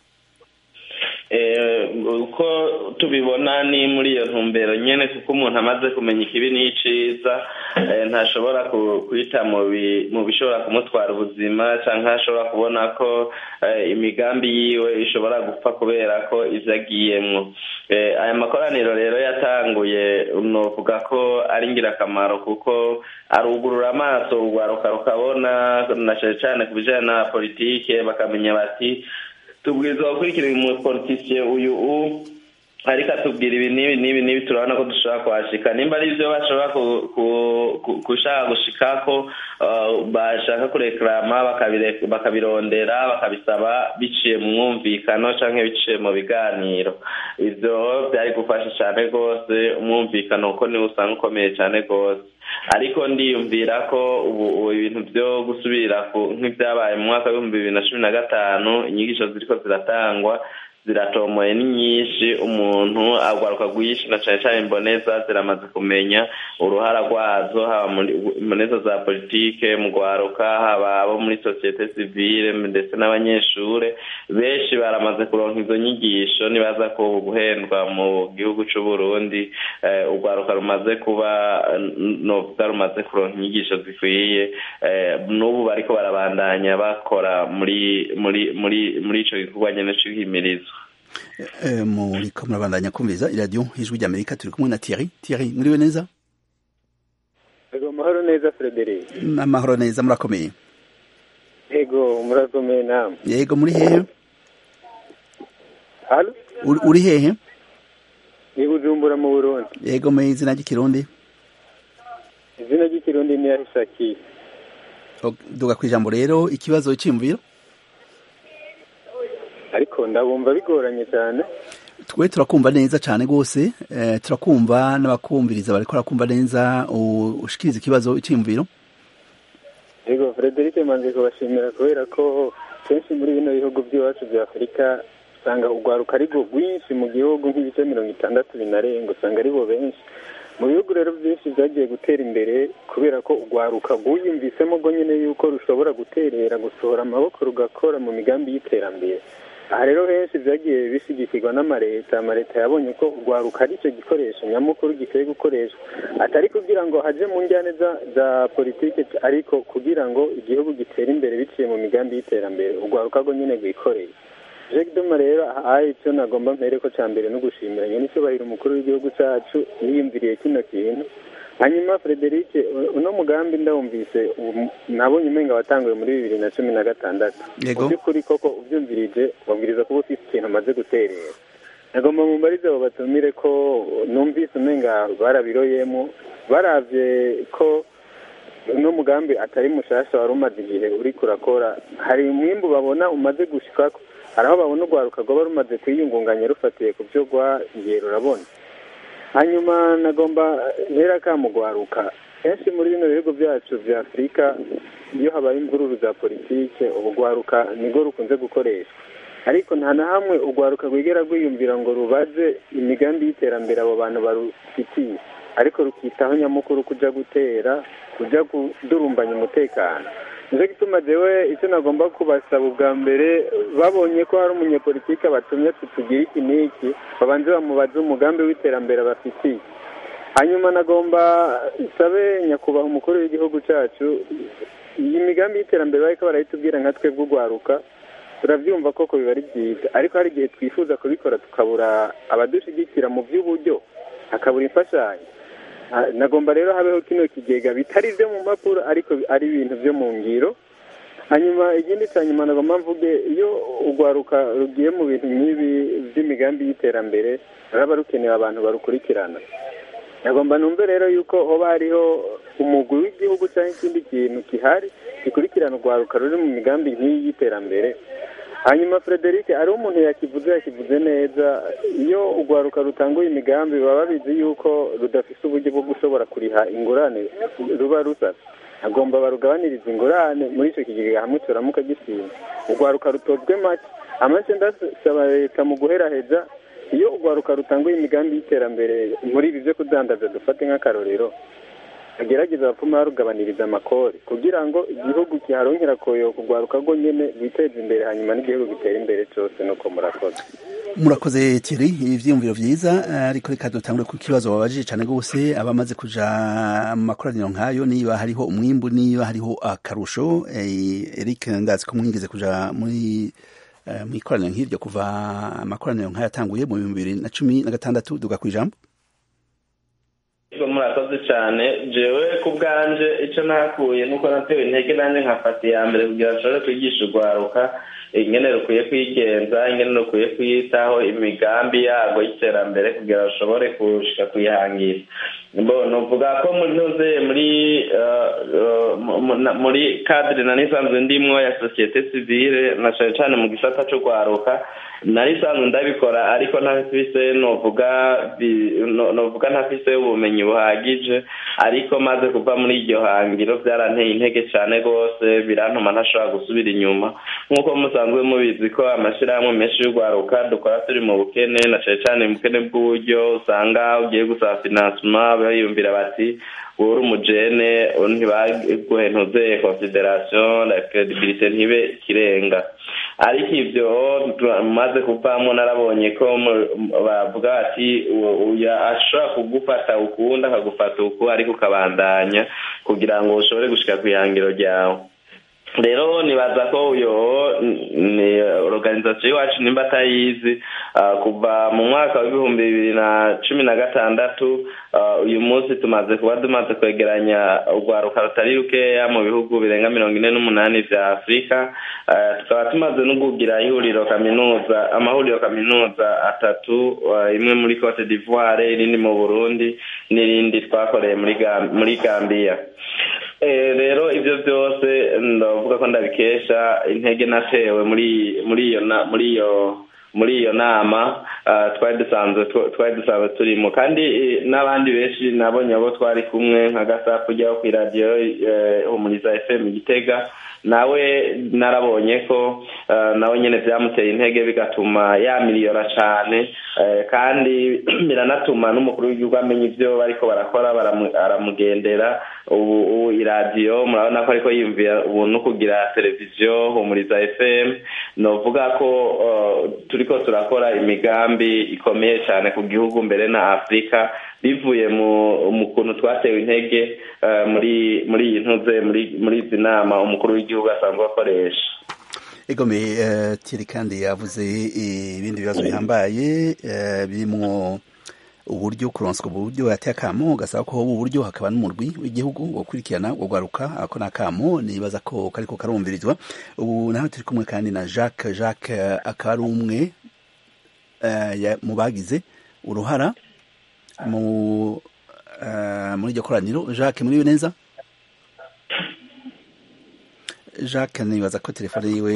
uko tubibona ni muri iyo ntumbero nyine kuko umuntu amaze kumenya ikibi n'iciza ntashobora kwita mu bishobora kumutwara ubuzima cyangwa ashobora kubona ko imigambi yiwe ishobora gupfa kubera ko izo agiyemwo aya makoraniro rero yatanguye nuvuga ko ari ingirakamaro kuko arugurura amaso urwaruka rukabona na cyane cyane ku bijyanye na politike bakamenya bati tubwirizwa gukurikira umupolitisiye uyu u ariko atubwira ibi n'ibi n'ibi n'ibi turabona ko dushobora kuhashika nimba ari ibyo bashobora gushaka gushikako bashaka kurekarama bakabirondera bakabisaba biciye mu mwumvikano cyangwa biciye mu biganiro ibyo byari gufasha cyane rwose umwumvikano kuko niwo usanga ukomeye cyane rwose ariko ndiyumvira ko ubu ibintu byo gusubira nk'ibyabaye mu mwaka w'ibihumbi bibiri na cumi na gatanu inyigisho ziriko ziratangwa ziratomoye ni nyinshi umuntu agwaruka rwinshi na cyane cyane imboneza ziramaze kumenya uruhara rwazo haba muri imboneza za politike mu gwaruka haba abo muri sosiyete sivile ndetse n'abanyeshure benshi baramaze kuronka izo nyigisho nibaza ko guhendwa mu gihugu c'u Burundi urwaruka rumaze kuba novuga rumaze kuronka inyigisho zikwiye n'ubu bariko barabandanya bakora muri muri muri muri ico gikorwa nyene c'ihimirizo muriko murabandanya kumviriza iradiyo ijwi ry'amerika turi kumwe na Thierry Thierry muriwe neza ego amahoro neza Frederic amahoro neza murakomeye ego murakomeye namwe yego muri hehe halo uri hehe ni bujumbura mu burundi yego mu izina ry'ikirundi izina ry'ikirundi ni yahishakiye duga ku ijambo rero ikibazo cy'imviro ariko ndabumva bigoranye cyane twe turakumva neza cyane rwose turakumva n'abakumviriza bariko barakumva neza ushikiriza ikibazo cy'imviro yego frederic manze kubashimira kubera ko kenshi muri bino bihugu by'iwacu bya afurika usanga urwaruka ari rwo rwinshi mu gihugu nk'ibice mirongo itandatu binarenga usanga ari bo benshi mu bihugu rero byinshi byagiye gutera imbere kubera ko urwaruka rwiyumvisemo rwo nyine yuko rushobora guterera gusohora amaboko rugakora mu migambi y'iterambere aha rero henshi byagiye bishyigikirwa n'amareta amareta yabonye ko urwaruka ari cyo gikoresho nyamukuru gikwiye gukoreshwa atari kugira ngo haje mu njyane za politiki ariko kugira ngo igihugu gitere imbere biciye mu migambi y'iterambere urwaruka rwo nyine rwikoreye jacques duma rero aha icyo nagomba mpere ko cya mbere no gushimira nyine icyubahiro umukuru w'igihugu cyacu yiyumviriye kino kintu hanyuma frederic uno mugambi ndawumvise nabonye umenga watanguye muri bibiri na cumi na gatandatu mu by'ukuri koko ubyumvirije wabwiriza kuba ufite ikintu amaze guterera nagomba mu mbarize abo batumire ko numvise umenga barabiroyemo barabye ko uno mugambi atari mushasha wari umaze igihe uri kurakora hari umwimbu babona umaze gushika hari aho babona urwaruka rwaba rumaze kwiyungunganya rufatiye ku byo rwagiye rurabona hanyuma nagomba ntera kamugwaruka kenshi muri bino bihugu byacu bya afurika iyo habaye imvururu za politike ubugwaruka nibwo rukunze gukoreshwa ariko nta na hamwe urwaruka rwigera rwiyumvira ngo rubaze imigambi y'iterambere abo bantu barufitiye ariko rukitaho nyamukuru kujya gutera kujya kudurumbanya umutekano nicyo gituma jewe icyo nagomba kubasaba ubwa mbere babonye ko hari umunyepolitike batumye tutugira iki n'iki babanze bamubaze umugambi w'iterambere bafitiye hanyuma nagomba sabe nyakubahwa umukuru w'igihugu cyacu iyi migambi y'iterambere bariko barayitubwira nka twebwe urwaruka turabyumva koko biba ari byiza ariko hari igihe twifuza kubikora tukabura abadushyigikira mu by'uburyo hakabura imfashanyo nagomba rero habeho kino kigega bitari ibyo mu mpapuro ariko ari ibintu byo mu ngiro hanyuma ikindi cya nyuma nagomba mvuge iyo urwaruka rugiye mu bintu nk'ibi by'imigambi y'iterambere ruraba rukeneye abantu barukurikirana nagomba numve rero yuko hoba hariho umugwi w'igihugu cyangwa ikindi kintu gihari gikurikirana urwaruka ruri mu migambi nk'iyi y'iterambere hanyuma frederic hariho umuntu yakivuze yakivuze neza iyo urwaruka rutanguye imigambi baba babizi yuko rudafite uburyo bwo gushobora kuriha ingurane ruba rusaba agomba barugabaniriza ingurane muri icyo kigega hamwe turamuka gisima urwaruka rutozwe make amase ndasaba leta mu guheraheza iyo urwaruka rutanguye imigambi y'iterambere muri ibi byo kudandaza dufate nk'akarorero agerageza abapfuma barugabaniriza amakori kugira ngo igihugu kiharonkera koyoka urwaruka rwo nyine rwiteze imbere hanyuma n'igihugu gitera imbere cyose nuko murakoze murakoze Thierry ivyiyumviro vyiza ariko reka dutangure ku kibazo babajije cyane gose abamaze kuja mu makoraniro nk'ayo niba hariho umwimbu niba hariho akarusho Eric ndazi ko mwigeze kuja muri mu ikoraniro nk'iryo kuva amakoraniro nk'ayo atanguye mu bihumbi bibiri na cumi na gatandatu duga ku ijambo murakoze cyane jewe ku bwanje icyo nakuye nuko natewe intege nanjye nkafata iya mbere kugira ngo nshobore kwigisha urwaruka ingene rukwiye kwigenza ingene rukwiye kwiyitaho imigambi yago y'iterambere kugira ngo rushobore gushika kuyihangira nuvuga ko ntuze muri muri kadire nari isanzwe ndimwo ya sosiyete sivile na cyane cyane mu gisata cy'urwaruka nari isanzwe ndabikora ariko ntafise novuga novuga ntafise ubumenyi buhagije ariko maze kuva muri iryo hangiro byaranteye intege cyane rwose birantuma ntashobora gusubira inyuma nk'uko musanzwe mubizi ko amashyirahamwe menshi y'urwaruka dukora turi mu bukene na cyane cyane mu bukene bw'uburyo usanga ugiye gusaba finansima bayumvira bati wowe uri umujene ntibaguhe ntuze consideration la credibilité ntibe ikirenga ariko ibyo maze kuvamo narabonye ko bavuga bati ashobora kugufata ukunda akagufata uku ariko ukabandanya kugira ngo ushobore gushika ku ihangiro ryawe rero nibaza ko uyo ni organizasiyo iwacu nimba atayizi kuva mu mwaka w'ibihumbi bibiri na cumi na gatandatu uyu munsi tumaze kuba tumaze kwegeranya urwaruka rutari rukeya mu bihugu birenga mirongo ine n'umunani vya afurika tukaba tumaze no kugira ihuriro kaminuza amahuriro kaminuza atatu imwe muri cote d'ivoire irindi mu burundi n'irindi twakoreye muri gambiya rero ibyo byose ndavuga ko ndabikesha intege natewe muri muri iyo muri iyo muri iyo nama twari dusanzwe twari dusanzwe turimo kandi n'abandi benshi nabonye abo twari kumwe nka gasapu ujyaho ku iradiyo humuriza fm gitega nawe narabonye ko nawe nyine byamuteye intege bigatuma yamiriyora cyane kandi biranatuma n'umukuru w'igihugu amenya ibyo bariko barakora aramugendera ubu iradiyo murabona ko ariko yiyumvira ubu no kugira televiziyo humuriza fm novuga ko turiko turakora imigambi ikomeye cyane ku gihugu mbere na afurika bivuye mu kuntu twatewe intege muri muri iyi ntuze muri izi nama umukuru w'igihugu asanzwe akoresha egome tiri kandi yavuze ibindi bibazo bihambaye birimwo uburyo kuronswa uburyo yateye akamo gasaba ko hoba uburyo hakaba n'umurwi w'igihugu gukurikirana urwaruka ako ni akamo nibaza ko kariko karumvirizwa ubu naho turi kumwe kandi na jacques jacques akaba ari umwe mu bagize uruhara mu muri iryo koraniro jacques muriwe neza jacques nibaza ko telefone yiwe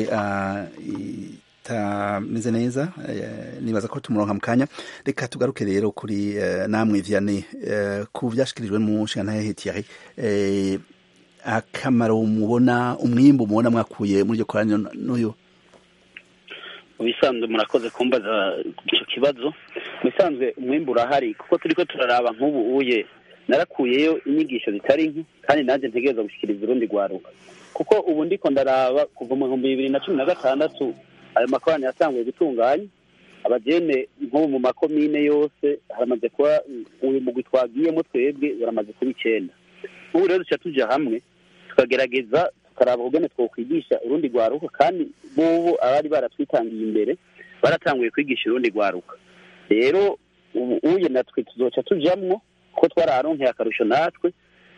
itameze neza nibaza ko tumuronka mu kanya reka tugaruke rero kuri namwe vianney ku byashyikirijwe mu nshinga Thierry akamaro mubona umwimbu mubona mwakuye muri iryo koraniro n'uyu mu bisanzwe murakoze kumbaza icyo kibazo mu bisanzwe umwimbu urahari kuko turi ko turaraba nk'ubu uye narakuyeyo inyigisho zitari nke kandi nanjye ntegereza gushyikiriza urundi rwaruka kuko ubu ndiko ndaraba kuva mu bihumbi bibiri na cumi na gatandatu ayo makorani yatanguye gutunganya abagene nk'ubu mu makomine yose haramaze kuba uyu mugwi twagiyemo twebwe baramaze kuba icyenda ubu rero duca tujya hamwe tukagerageza tukaraba ubwene twokwigisha urundi rwaruka kandi bubu abari baratwitangiye imbere baratanguye kwigisha urundi rwaruka rero ubu uye natwe tuzoca tujamwo kuko twararonkeye akarusho natwe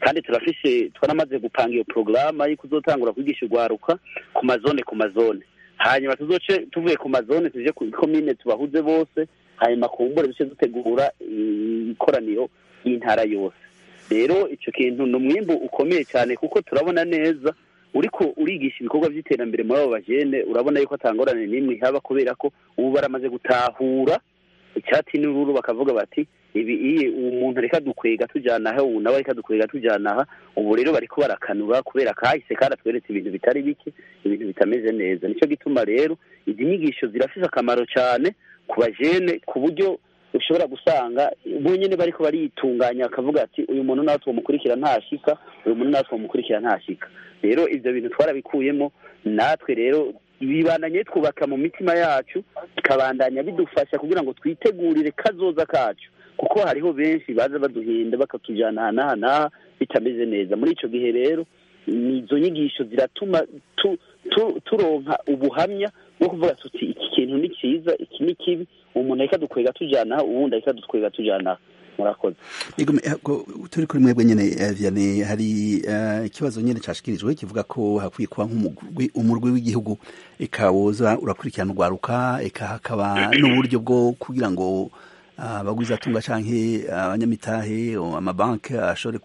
kandi turafise twaramaze gupanga iyo porogaramu ariko uzotangura kwigisha urwaruka ku mazone ku mazone hanyuma tuzoce tuvuye ku mazone tuje ku komine tubahuze bose hanyuma kumbure duce dutegura ikoraniro y'intara yose rero icyo kintu ni umwimbu ukomeye cyane kuko turabona neza uriko urigisha ibikorwa by'iterambere muri abo bajene urabona yuko atangorane n'imwe ihaba kubera ko ubu baramaze gutahura icyatsi n'ururu bakavuga bati ibi iyi uwo muntu reka dukwega tujyana aha ubu nawe reka dukwega tujyana aha ubu rero bariko barakanura kubera kahise karatweretse ibintu bitari bike ibintu bitameze neza nicyo gituma rero izi nyigisho zirafise akamaro cyane ku bajene ku buryo ushobora gusanga bonyine bariko baritunganya akavuga ati uyu muntu nawe tumukurikira ntashika uyu muntu nawe tumukurikira ntashika rero ibyo bintu twarabikuyemo natwe rero bibandanye twubaka mu mitima yacu bikabandanya bidufasha kugira ngo twitegurire kazoza kacu kuko hariho benshi baza baduhinda bakatujyana aha n'aha n'aha bitameze neza muri icyo gihe rero izo nyigisho ziratuma turonka ubuhamya bwo kuvuga tuti iki kintu ni cyiza iki ni kibi umuntu ahita dukwega tujyana aha uwundi ahita dutwega tujyana aha murakoze turi kuri mwebwe nyine vianney hari ikibazo nyine cyashikirijwe kivuga ko hakwiye kuba nk'umurwi w'igihugu ikawoza urakurikirana urwaruka eka hakaba n'uburyo bwo kugira ngo abagwizatunga cyangwa abanyamitahe amabanki ashobore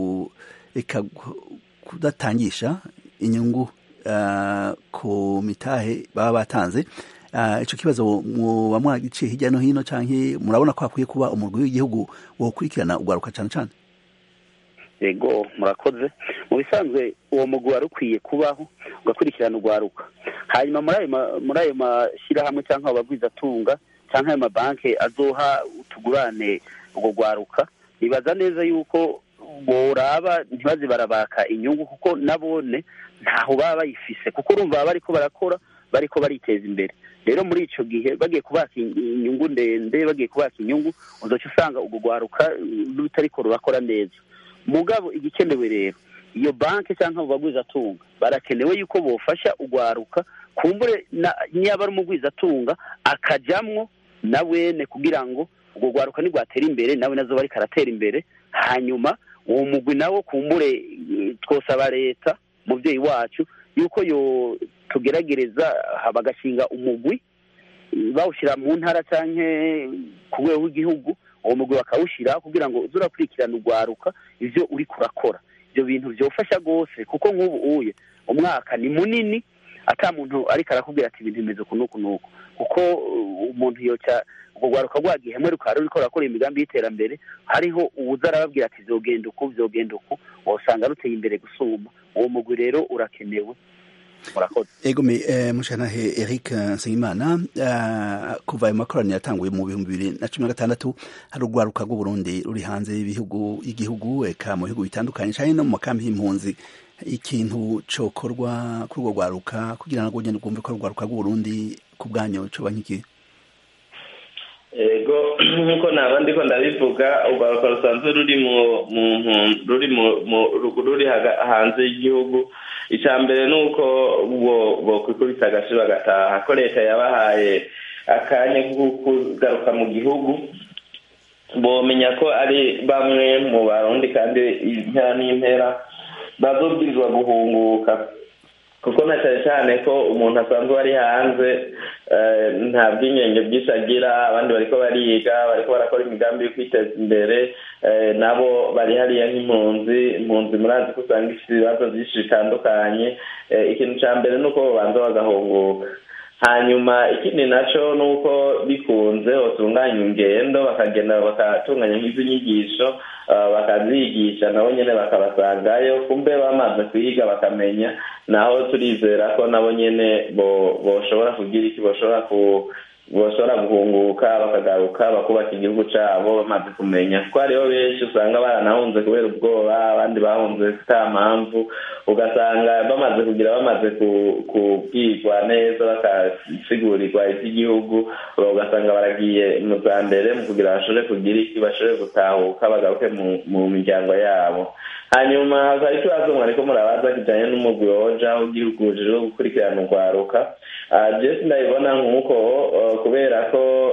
kudatangisha inyungu ku mitahe baba batanze icyo kibazo muba mwagiciye hirya no hino cyangwa murabona ko hakwiye kuba umurwi w'igihugu wokurikirana urwaruka cyane cyane yego murakoze mu bisanzwe uwo mugwi wari ukwiye kubaho ugakurikirana urwaruka hanyuma muri ayo mashyirahamwe cyangwa abagwizatunga cyangwa ayo mabanki azoha utugurane urwo rwaruka nibaza neza yuko boraba ntibaze barabaka inyungu kuko nabone ntaho baba bayifise kuko urumva baba bariko barakora bariko bariteza imbere rero muri icyo gihe bagiye kubaka inyungu ndende bagiye kubaka inyungu uzoca usanga urwo rwaruka rutariko rurakora neza mugabo igikenewe rero iyo banki cyangwa abo bagwizatunga barakenewe yuko bofasha urwaruka kumbure niba ari umugwizatunga akajamwo na wene kugira ngo urwo rwaruka nirwatera imbere nawe nazo bariko aratera imbere hanyuma uwo mugwi nawo kumbure twosaba leta mubyeyi wacu yuko yo tugeragereza bagashinga umugwi bawushyira mu ntara cyangwa ku rwego rw'igihugu uwo mugwi bakawushyira kugira ngo uze urakurikirana urwaruka ibyo uri kurakora ibyo bintu byofasha rwose kuko nk'ubu uye umwaka ni munini ata muntu ariko arakubwira ati ibintu bimeze uku n'uku n'uku kuko umuntu yoca urwo rwaruka rwagiye hamwe rukaba ruriko rurakora imigambi y'iterambere hariho uwuza arababwira ati vyogenda uku vyogenda uku wasanga ruteye imbere gusumba uwo mugwi rero urakenewe murakoze ego me eh, mushanahe Eric Nsengimana uh, kuva ayo makoraniro yatanguye mu bihumbi bibiri na cumi na gatandatu hari urwaruka rw'uburundi ruri hanze y'ibihugu y'igihugu eka mu bihugu bitandukanye canke no mu makambi y'impunzi ikintu cokorwa kuri urwo rwaruka kugira ngo ugende rwumve ko urwaruka rw'uburundi ku bwanyu coba nk'iki ego nk'uko naba ndiko ndabivuga urwaruka rusanzwe ruri mu ruri mu ruri hanze y'igihugu icya mbere ni uko bokwikubita agace bagataha ko leta yabahaye akanya ko kugaruka mu gihugu bomenya ko ari bamwe mu barundi kandi impera n'impera bazobwirizwa guhunguka kuko na cyane cyane ko umuntu asanzwe ari hanze nta bw'inkenge bwinshi agira abandi bariko bariga bariko barakora imigambi yo kwiteza imbere nabo bari hariya nk'impunzi impunzi murazi ko usanga ifite ibibazo byinshi bitandukanye ikintu cya mbere ni uko babanza bagahunguka hanyuma ikindi nacyo ni uko bikunze batunganya ingendo bakagenda bakatunganya nk'izo nyigisho bakazigisha nabo nyine bakabasangayo kumbe bamaze kwiga bakamenya naho turizera ko nabo nyine boshobora kugira iki boshobora ku bashobora guhunguka bakagaruka bakubaka igihugu cyabo bamaze kumenya kuko hariho benshi usanga baranahunze kubera ubwoba abandi bahunze nta mpamvu ugasanga bamaze kugira bamaze kubwirwa neza bakasigurirwa iby'igihugu ugasanga baragiye mu za mbere mu kugira bashobore kugira iki bashobore gutahuka bagaruke mu miryango yabo hanyuma hari ikibazo mwariko murabaza kijanye n'umugwi woja w'igihugu ujejwe gukurikirana urwaruka jesi ndabibona nk'uko kubera ko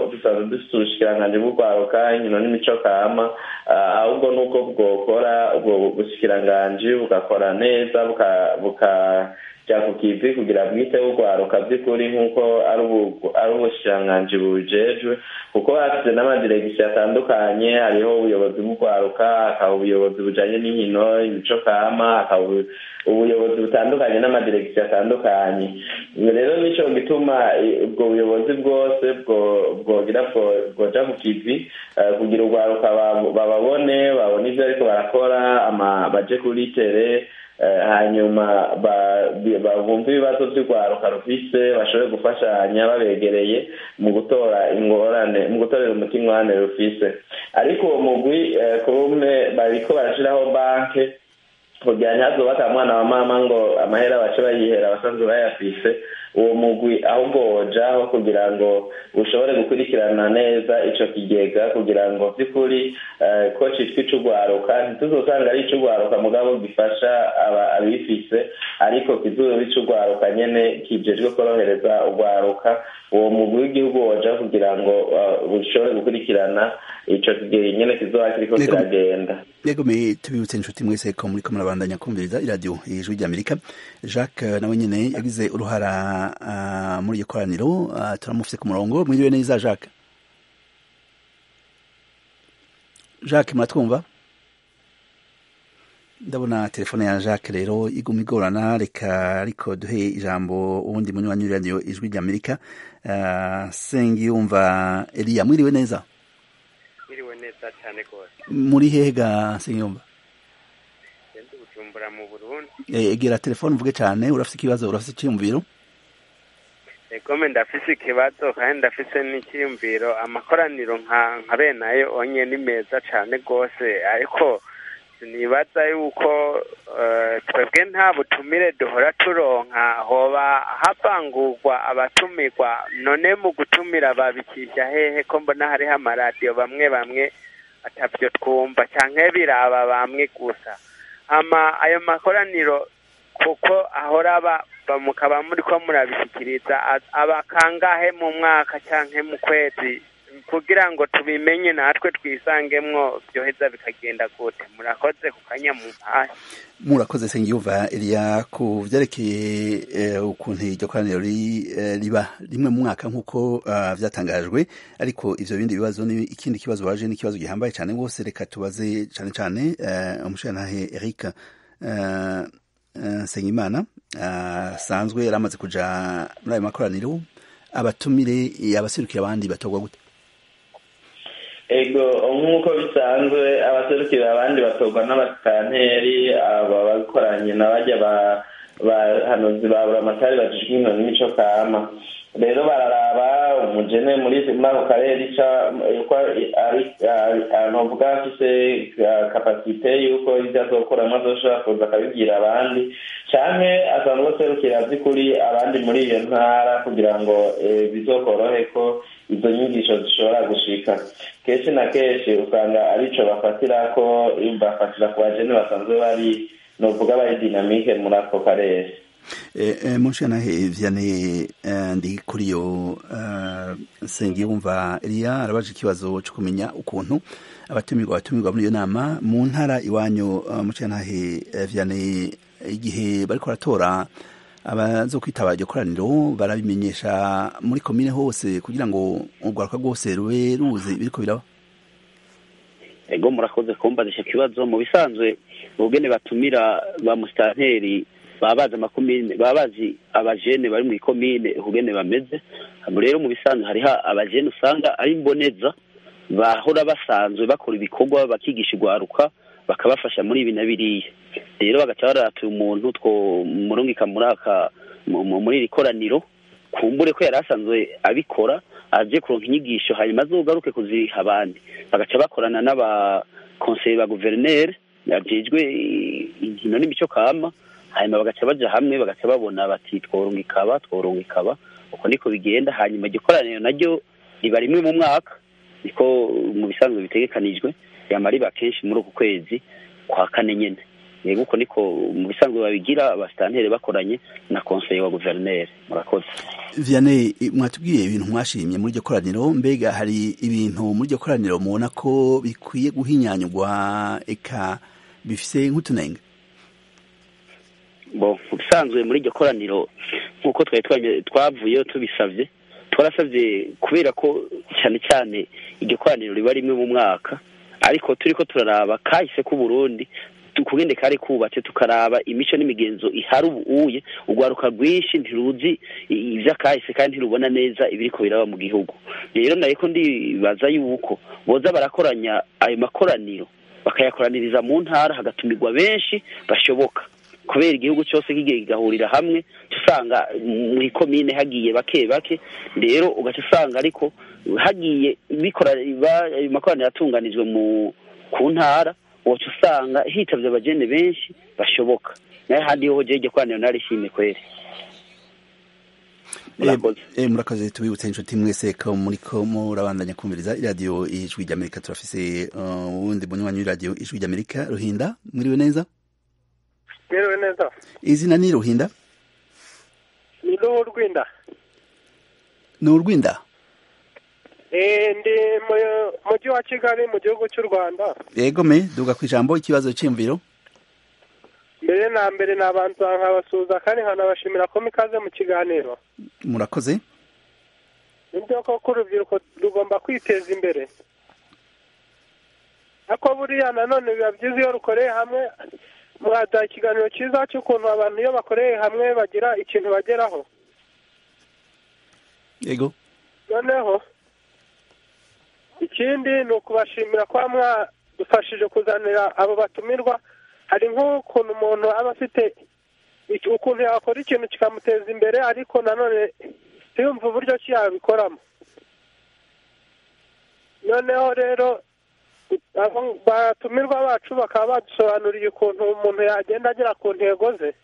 dusanzwe dufite ubushikiranganji bw'urwaruka inkino n'imico kama ahubwo n'ubwo bwokora ubwo bushikiranganji bugakora neza bukajya ku kivi kugira bwiteho urwaruka by'ukuri nk'uko ari ubushikiranganji bubijejwe kuko hafite n'amadiregisiyo atandukanye hariho ubuyobozi bw'urwaruka hakaba ubuyobozi bujanye n'inkino imico kama hakaba ubuyobozi butandukanye n'amadiregisiyo atandukanye rero nico gituma ubwo buyobozi bwose bwogira bwoja ku kivi kugira urwaruka bababone babone ivyo ariko barakora baje kuri tere hanyuma bumva ibibazo by'urwaruka rufise bashobore gufashanya babegereye mu gutora ingorane mu gutorera umuti ingorane rufise ariko uwo mugwi kumwe bariko barashiraho banke kugira ntihazubaka mwana wa mama ngo amahera bace bayihera abasanzwe bayafise uwo mugwi ahubwo wojaho kugira ngo ushobore gukurikirana neza ico kigega kugira ngo vy'ukuri ko citwa ic'urwaruka ntituzosanga ari ic'urwaruka mugabo gifasha abifise ariko kizoba ic'urwaruka nyene kijejwe korohereza urwaruka uwo mugwi w'igihugu woja kugira ngo ushobore gukurikirana ico kigega nyene kizoba kiriko kiragenda yego me tubibutse inshuti mwese ko muriko murabandanya kumviriza iradiyo ijwi ry'amerika jacques nawe nyene yagize uruhara uh, muri iyo koraniro uh, turamufise ku murongo mwiriwe neza jacques jacques muratwumva ndabona telefone ya jacques rero iguma igorana reka ariko duhe ijambo uwundi munywanyi w'iradiyo ijwi ry'amerika uh, sengiyumva eliya mwiriwe neza mwiriwe neza cyane rwose muri hehe ga sengiyumva ndi bujumbura mu burundi egera telefone uvuge cyane urafite ikibazo urafite icyiyumviro egome ndafise ikibazo kandi ndafise n'icyiyumviro amakoraniro nka nka bene ayo onye ni meza cyane rwose ariko sinibaza yuko twebwe nta butumire duhora turonka hoba havangurwa abatumirwa none mu gutumira babikisha hehe ko mbona hariho amaradiyo bamwe bamwe atavyo twumva canke biraba bamwe gusa ama ayo makoraniro kuko ahora aba mukaba muriko murabishikiriza aba kangahe mu mwaka canke mu kwezi kugira ngo tubimenye natwe twisangemwo byoheza bikagenda gute murakoze ku kanya mu mpahe murakoze sengiyumva eliya ku vyerekeye ukuntu iryo koraniro riba rimwe mu mwaka nk'uko vyatangajwe ariko ivyo bindi bibazo ni ikindi kibazo waje ni ikibazo gihambaye cane rwose reka tubaze cane cane umushirantahe eric nsengimana asanzwe yari amaze kuja muri ayo makoraniro abatumire abaserukira abandi batorwa gute ego nk'uko bisanzwe abaserukira abandi batorwa n'abasitanteri aba bakoranye na bajya bahanuzi ba buramatari bajijwe inkino n'imico kama rero bararaba umugene muri ako karere novuga afise kapasite yuko ibyo azokoramo azoshobora kuza akabibwira abandi canke asanzwe aserukira by'ukuri abandi muri iyo ntara kugira ngo bizokorohe ko izo nyigisho zishobora gushika kenshi na kenshi usanga arico bafatirako bafatira ku bajene basanzwe bari novuga bari dinamike muri ako karere mushanahe vyane ndi kuri yo sengiyumva eliya arabaje ikibazo co kumenya ukuntu abatumirwa abatumirwa muri iyo nama mu ntara iwanyu mushanahe vyane igihe bariko baratora abazo kwitaba iryo koraniro barabimenyesha muri komine hose kugira ngo urwaruka rwose rube ruzi biriko biraba ego murakoze kumbaza ico kibazo mu bisanzwe ubugene batumira ba musitanteri baba bazi amakomine baba bazi abajene bari mu ikomine ukugene bameze rero mu bisanzwe hariho abajene usanga ari imboneza bahora basanzwe bakora ibikorwa bakigisha urwaruka bakabafasha muri ibi na biriya rero bagaca baratuye umuntu two murungika muri aka muri iri koraniro kumbure ko yari asanzwe abikora aje kuronka inyigisho hanyuma azogaruke kuziha abandi bagaca bakorana n'abakonseye ba guverineri bajejwe inkino n'imico kama hanyuma bagaca baja hamwe bagaca babona bati tworunga ikaba tworunga ikaba uko niko bigenda hanyuma iryo koraniro naryo riba rimwe mu mwaka niko mu bisanzwe bitegekanijwe yama riba kenshi muri uku kwezi kwa kane nyene yego uko niko mu bisanzwe babigira abasitantere bakoranye na konseye wa guverineri murakoze vianney mwatubwiye ibintu mwashimye muri iryo koraniro mbega hari ibintu muri iryo koraniro mubona ko bikwiye guhinyanyurwa eka bifise nk'utunenge bo mu bisanzwe muri iryo koraniro nk'uko twari twavuyeyo tubisabye twarasabye kubera ko cyane cyane iryo koraniro riba rimwe mu mwaka ariko turi ko turaraba kahise k'uburundi tukugende kari kubatse tukaraba imico n'imigenzo ihari ubuye urwaruka rwinshi ntiruzi iby'akahise kandi ntirubona neza ibiriko biraba mu gihugu rero nayo ko ndibaza yuko boza barakoranya ayo makoraniro bakayakoraniriza mu ntara hagatumirwa benshi bashoboka kubera igihugu cyose kigiye kigahurira hamwe usanga mu ikomine hagiye bake bake rero ugaca usanga ariko hagiye bikora ayo makoraniro atunganijwe mu ku ntara wacu usanga hitabye abageni benshi bashoboka nayo handi ho jeje kwaniro narishimye kweri murakoze tubibutse inshuti mwese ko muri ko murabandanya kumviriza iradiyo ijwi ry'amerika turafise uwundi munywanyi w'iradiyo ijwi ry'amerika ruhinda mwiriwe neza mwiriwe neza izina ni ruhinda ni ruhu rwinda ni urwinda ndi mu mujyi wa kigali mu gihugu cy'u rwanda yego me duga ku ijambo ikibazo cy'imviro mbere na mbere nabanza nkabasuhuza kandi nkanabashimira ko mikaze mu kiganiro murakoze nibyo koko urubyiruko rugomba kwiteza imbere ariko buriya nanone biba byiza iyo rukoreye hamwe mwaduha ikiganiro cyiza cy'ukuntu abantu iyo bakoreye hamwe bagira ikintu bageraho yego noneho ikindi ni ukubashimira kuba mwadufashije kuzanira abo batumirwa hari nk'ukuntu umuntu aba afite ukuntu yakora ikintu kikamuteza imbere ariko nanone ntiyumve uburyo ki yabikoramo noneho rero batumirwa bacu bakaba badusobanuriye ukuntu umuntu yagenda agera ku ntego ze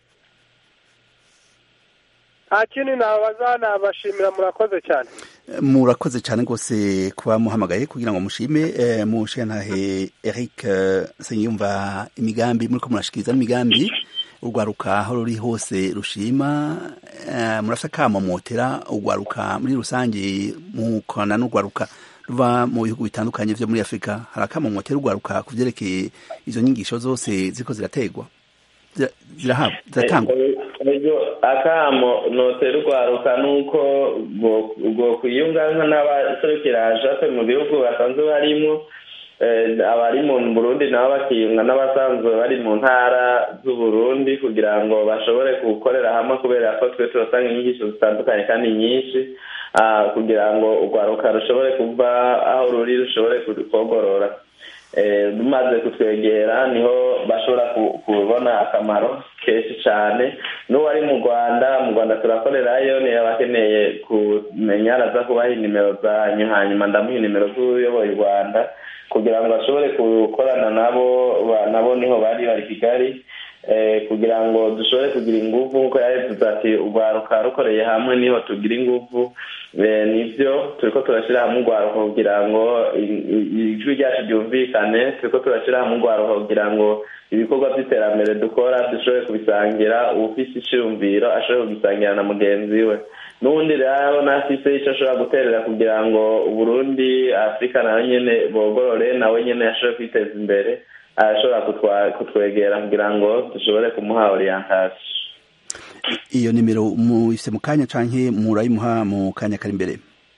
nta kindi nabaza nabashimira murakoze cyane murakoze cyane rwose kuba muhamagaye kugira ngo mushime mushenhahe eric senyumva imigambi muri ko murashikiriza n'imigambi urwaruka aho ruri hose rushima murafite akamomotera urwaruka muri rusange mukorana n'urwaruka ruva mu bihugu bitandukanye byo muri afurika hari akamomotera urwaruka ku byerekeye izo nyigisho zose ziko zirategwa ziratangwa akamo notera urwaruka nuko ubwo kwiyunga n'abaserukira jape mu bihugu basanzwe barimo abari mu burundi nabo bakiyunga n'abasanzwe bari mu ntara z'uburundi kugira ngo bashobore gukorera hamwe kubera ko twe turasanga inyigisho zitandukanye kandi nyinshi kugira ngo urwaruka rushobore kuva aho ruri rushobore kogorora rumaze kutwegera niho bashobora kubona akamaro kenshi cyane n'uwari mu rwanda mu rwanda turakorerayo niyo bakeneye kumenya araza kubaha inimero zanyu hanyuma ndamuha inimero z'uyoboye u rwanda kugira ngo bashobore gukorana nabo nabo niho bari bari kigali kugira ngo dushobore kugira ingufu nk'uko yarevuze ati urwaruka rukoreye hamwe niho tugira ingufu nibyo turi ko turashyira hamwe urwaruka kugira ngo ijwi ryacu ryumvikane turi ko turashyira hamwe urwaruka kugira ngo ibikorwa by'iterambere dukora dushobore kubisangira ufite icyumviro ashobore kugisangira na mugenzi we n'ubundi rero nafise icyo ashobora guterera kugira ngo uburundi afurika nawe nyine bogorore nawe nyine ashobore kwiteza imbere arashobora kutwegera kugira ngo dushobore kumuha oriyantation iyo nimero muyise mu kanya canke murayimuha mu kanya kari imbere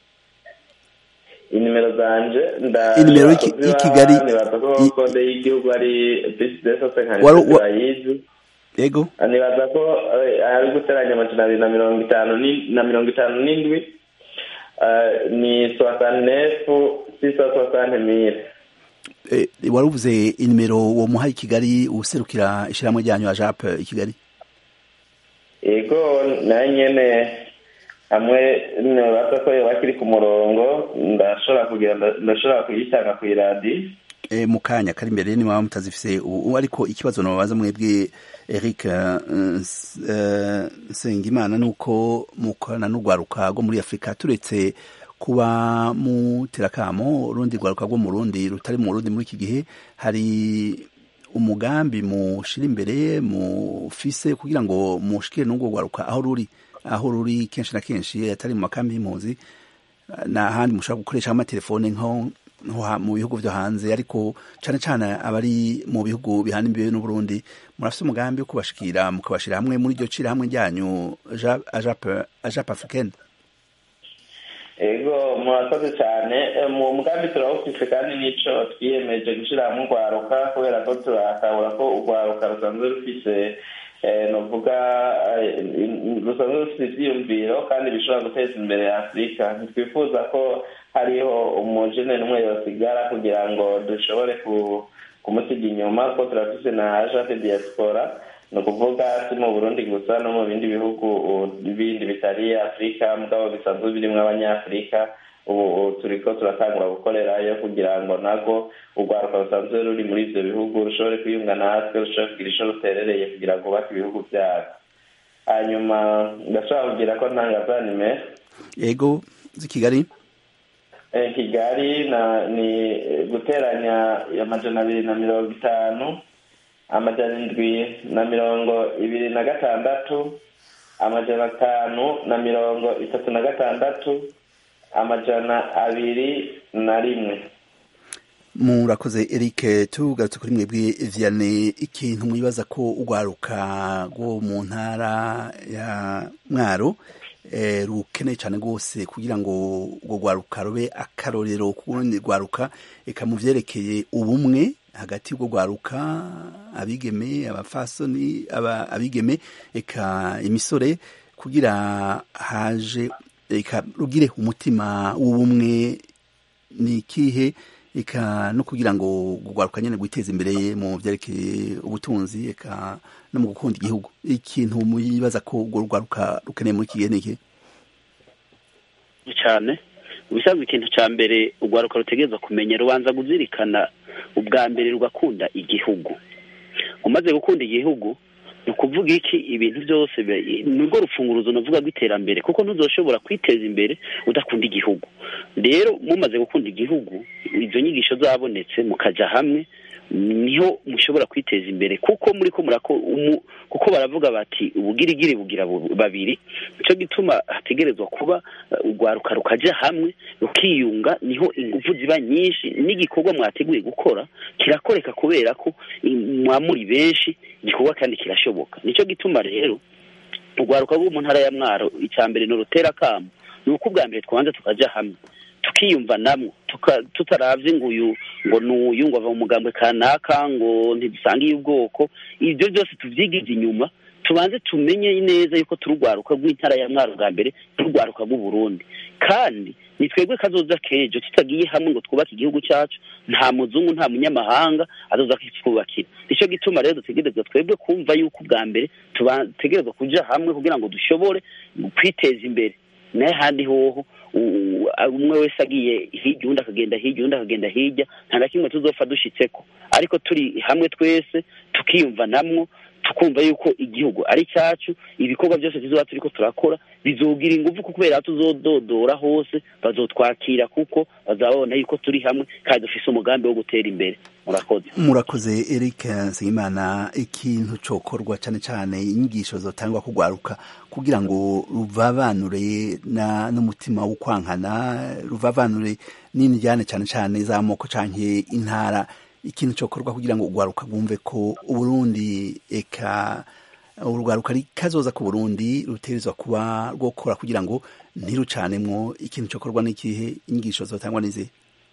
inimero zanje inimero y'ikigali nibaza ko kode y'igihugu ari bisidesa senkanisi bayizi yego nibaza ko ari guteranya amajana abiri na mirongo itanu na mirongo itanu n'indwi ni soasanefu sisa soasane mire wari uvuze inimero wo muha i kigali userukira ishyirahamwe ryanyu ya jape i kigali yego nayo nyene hamwe nibaza ko yoba kiri ku murongo ndashobora kugira ndashobora kuyitanga ku iradi mu kanya kari imbere ni mwaba mutazifise ubu ariko ikibazo nababaza mwebwe Eric Sengimana nuko mukorana n'urwaruka rwo muri Afurika turetse kuba mu terakamo urundi rwaruka rwo mu rundi rutari mu rundi muri iki gihe hari umugambi mushira imbere mufise kugira ngo mushikire n'ubwo rwaruka aho ruri aho ruri kenshi na kenshi atari mu makambi y'impunzi n'ahandi mushobora gukoresha amatelefone nko mu bihugu vyo hanze ariko cane cane abari mu bihugu bihana imbibe n'uburundi murafise umugambi wo kubashikira mukabashira hamwe muri iryo cira hamwe ryanyu ajap africaine ego murakoze cyane mu mugambi turawufise kandi nico twiyemeje gushira hamwe urwaruka kubera ko turakabura ko urwaruka rusanzwe rufise novuga rusanzwe rufite ivyiyumviro kandi bishobora guteza imbere afurika ntitwifuza ko hariho umujene n'umwe yosigara kugira ngo dushobore kumusiga inyuma kuko turafise na agente diaspora ni ukuvuga si mu burundi gusa no mu bindi bihugu bindi bitari afurika mugabo bisanzwe birimwo abanyafurika ubu turiko turatangura gukorerayo kugira ngo nago urwaruka rusanzwe ruri muri ivyo bihugu rushobore kwiyunga natwe rushobore kugira ico ruterereye kugira ngo bubake ibihugu vyabo hanyuma ndashobora kugira ko ntangazanime yego z'i kigali kigali ni guteranya amajana abiri na mirongo itanu amajana indwi na mirongo ibiri na gatandatu amajana atanu na mirongo itatu na gatandatu amajana abiri na rimwe murakoze eric tugarutse kuri mwebwe vianney ikintu mwibaza ko urwaruka rwo mu ntara ya mwaro rukeneye cyane rwose kugira ngo urwo rwaruka rube akarorero ku rundi rwaruka reka mu byerekeye ubumwe hagati y'urwo rwaruka abigeme abafasoni abigeme reka imisore kugira haje reka rugire umutima w'ubumwe ni ikihe reka no kugira ngo urwaruka nyine rwiteze imbere mu byerekeye ubutunzi reka no mu gukunda igihugu ikintu muyibaza ko urwo rwaruka rukeneye muri iki gihe ni iki cyane ubisanzwe ikintu cya mbere urwaruka rutegereza kumenya rubanza kuzirikana ubwa mbere rugakunda igihugu umaze gukunda igihugu ni ukuvuga iki ibintu byose ni rwo rufunguruzo navuga rw'iterambere kuko ntuzoshobora kwiteza imbere udakunda igihugu rero mumaze gukunda igihugu izo nyigisho zabonetse mukajya hamwe niho mushobora kwiteza imbere kuko muri ko murako kuko baravuga bati ubugirigiri bugira babiri nicyo gituma hategerezwa kuba urwaruka rukajya hamwe rukiyunga niho ingufu ziba nyinshi n'igikorwa mwateguye gukora kirakoreka kubera ko mwamuri benshi igikorwa kandi kirashoboka nicyo gituma rero urwaruka rwo mu ntara ya mwaro icya mbere ni urutera akamu ni uko ubwa mbere twabanza tukajya hamwe tukiyumva namwo tutaravye ngo uyu ngo n'uyu ngo ava mu mugambwe kanaka ngo ntidusangiye ubwoko ibyo byose tuvyigize inyuma tubanze tumenye neza yuko turugwaruka rw'intara ya mwaro bwa mbere turugwaruka rw'uburundi kandi ni twebwe kazoza kejo tutagiye hamwe ngo twubake igihugu cyacu nta muzungu nta munyamahanga azoza kitwubakira nicyo gituma rero dutegerezwa twebwe kumva yuko ubwa mbere tutegerezwa kuja hamwe kugira ngo dushobore kwiteza imbere naye handi hoho umwe wese agiye hirya undi akagenda hirya undi akagenda hirya nta na kimwe tuzopfa dushitseko ariko turi hamwe twese tukiyumva namwo tukumva yuko igihugu ari cyacu ibikorwa byose tuzoba turiko turakora bizogira ingufu kubera tuzododora hose bazotwakira kuko bazabona yuko turi hamwe kandi dufise umugambi wo gutera imbere murakoze murakoze eric nsengimana ikintu cokorwa cane cane inyigisho zotangwa kugwaruka kugira ngo ruvavanure n'umutima wo kwankana ruvavanure n'indyane cane cane z'amoko canke intara ikintu cokorwa kugira ngo urwaruka rwumve ko uburundi eka urwaruka kazoza ku burundi rutegerezwa kuba rwokora kugira ngo ntirucanemwo ikintu cokorwa n'ikihe inyigisho zotangwa n'izihe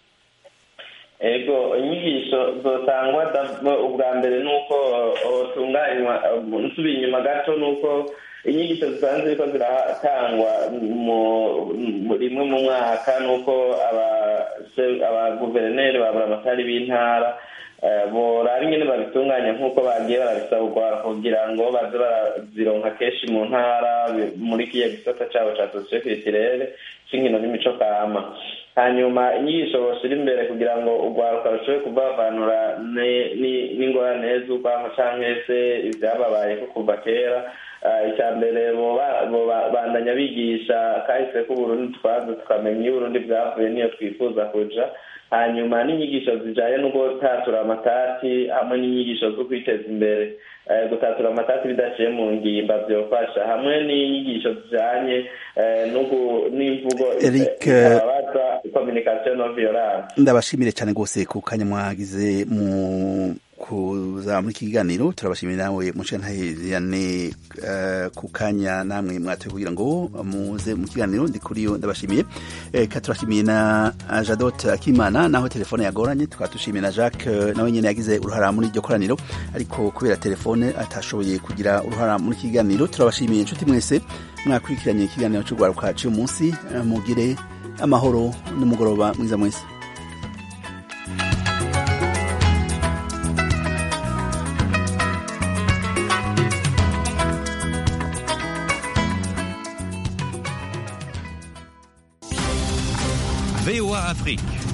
ego inyigisho zotangwa ubwa mbere ni uko tunganywa nsubiye inyuma gato ni uko inyigisho zisanzwe ziriko ziratangwa rimwe mu mwaka ni uko abaguverineri babura amatari b'intara boraba ingene babitunganya nk'uko bagiye barabisaba urwara kugira ngo baze barazironka kenshi mu ntara muri kiya gisata cabo ca sosiyo kiritirere c'inkino n'imico kama hanyuma inyigisho boshira imbere kugira ngo urwaruka rushobore kuvavanura n'ingorane z'urwanko canke se ivyababayeko kuva kera icya mbere bandanya bigisha kahise k'uburundi twaza tukamenya iyo uburundi bwavuye niyo twifuza kuja hanyuma n'inyigisho zijanye no gutatura amatati hamwe n'inyigisho zo kwiteza imbere gutatura amatati bidaciye mu ngimba vyofasha hamwe n'inyigisho zijanye n'imvugo itababaza communication non violence ndabashimire cyane rwose ku kanya mwagize mu kuza muri iki kiganiro turabashimira nawe mushantaherane ku kanya namwe mwatoye kugira ngo muze mu kiganiro ndi kuri yo ndabashimiye ka turashimiye na Jadot Akimana naho telefone yagoranye tukaba dushimiye na Jacques nawe nyene yagize uruhara muri iryo koraniro ariko kubera telefone atashoboye kugira uruhara muri iki kiganiro turabashimiye inshuti mwese mwakurikiranye ikiganiro cy'urwaruka cy'uyu munsi mugire amahoro n'umugoroba mwiza mwese VOA Afrique.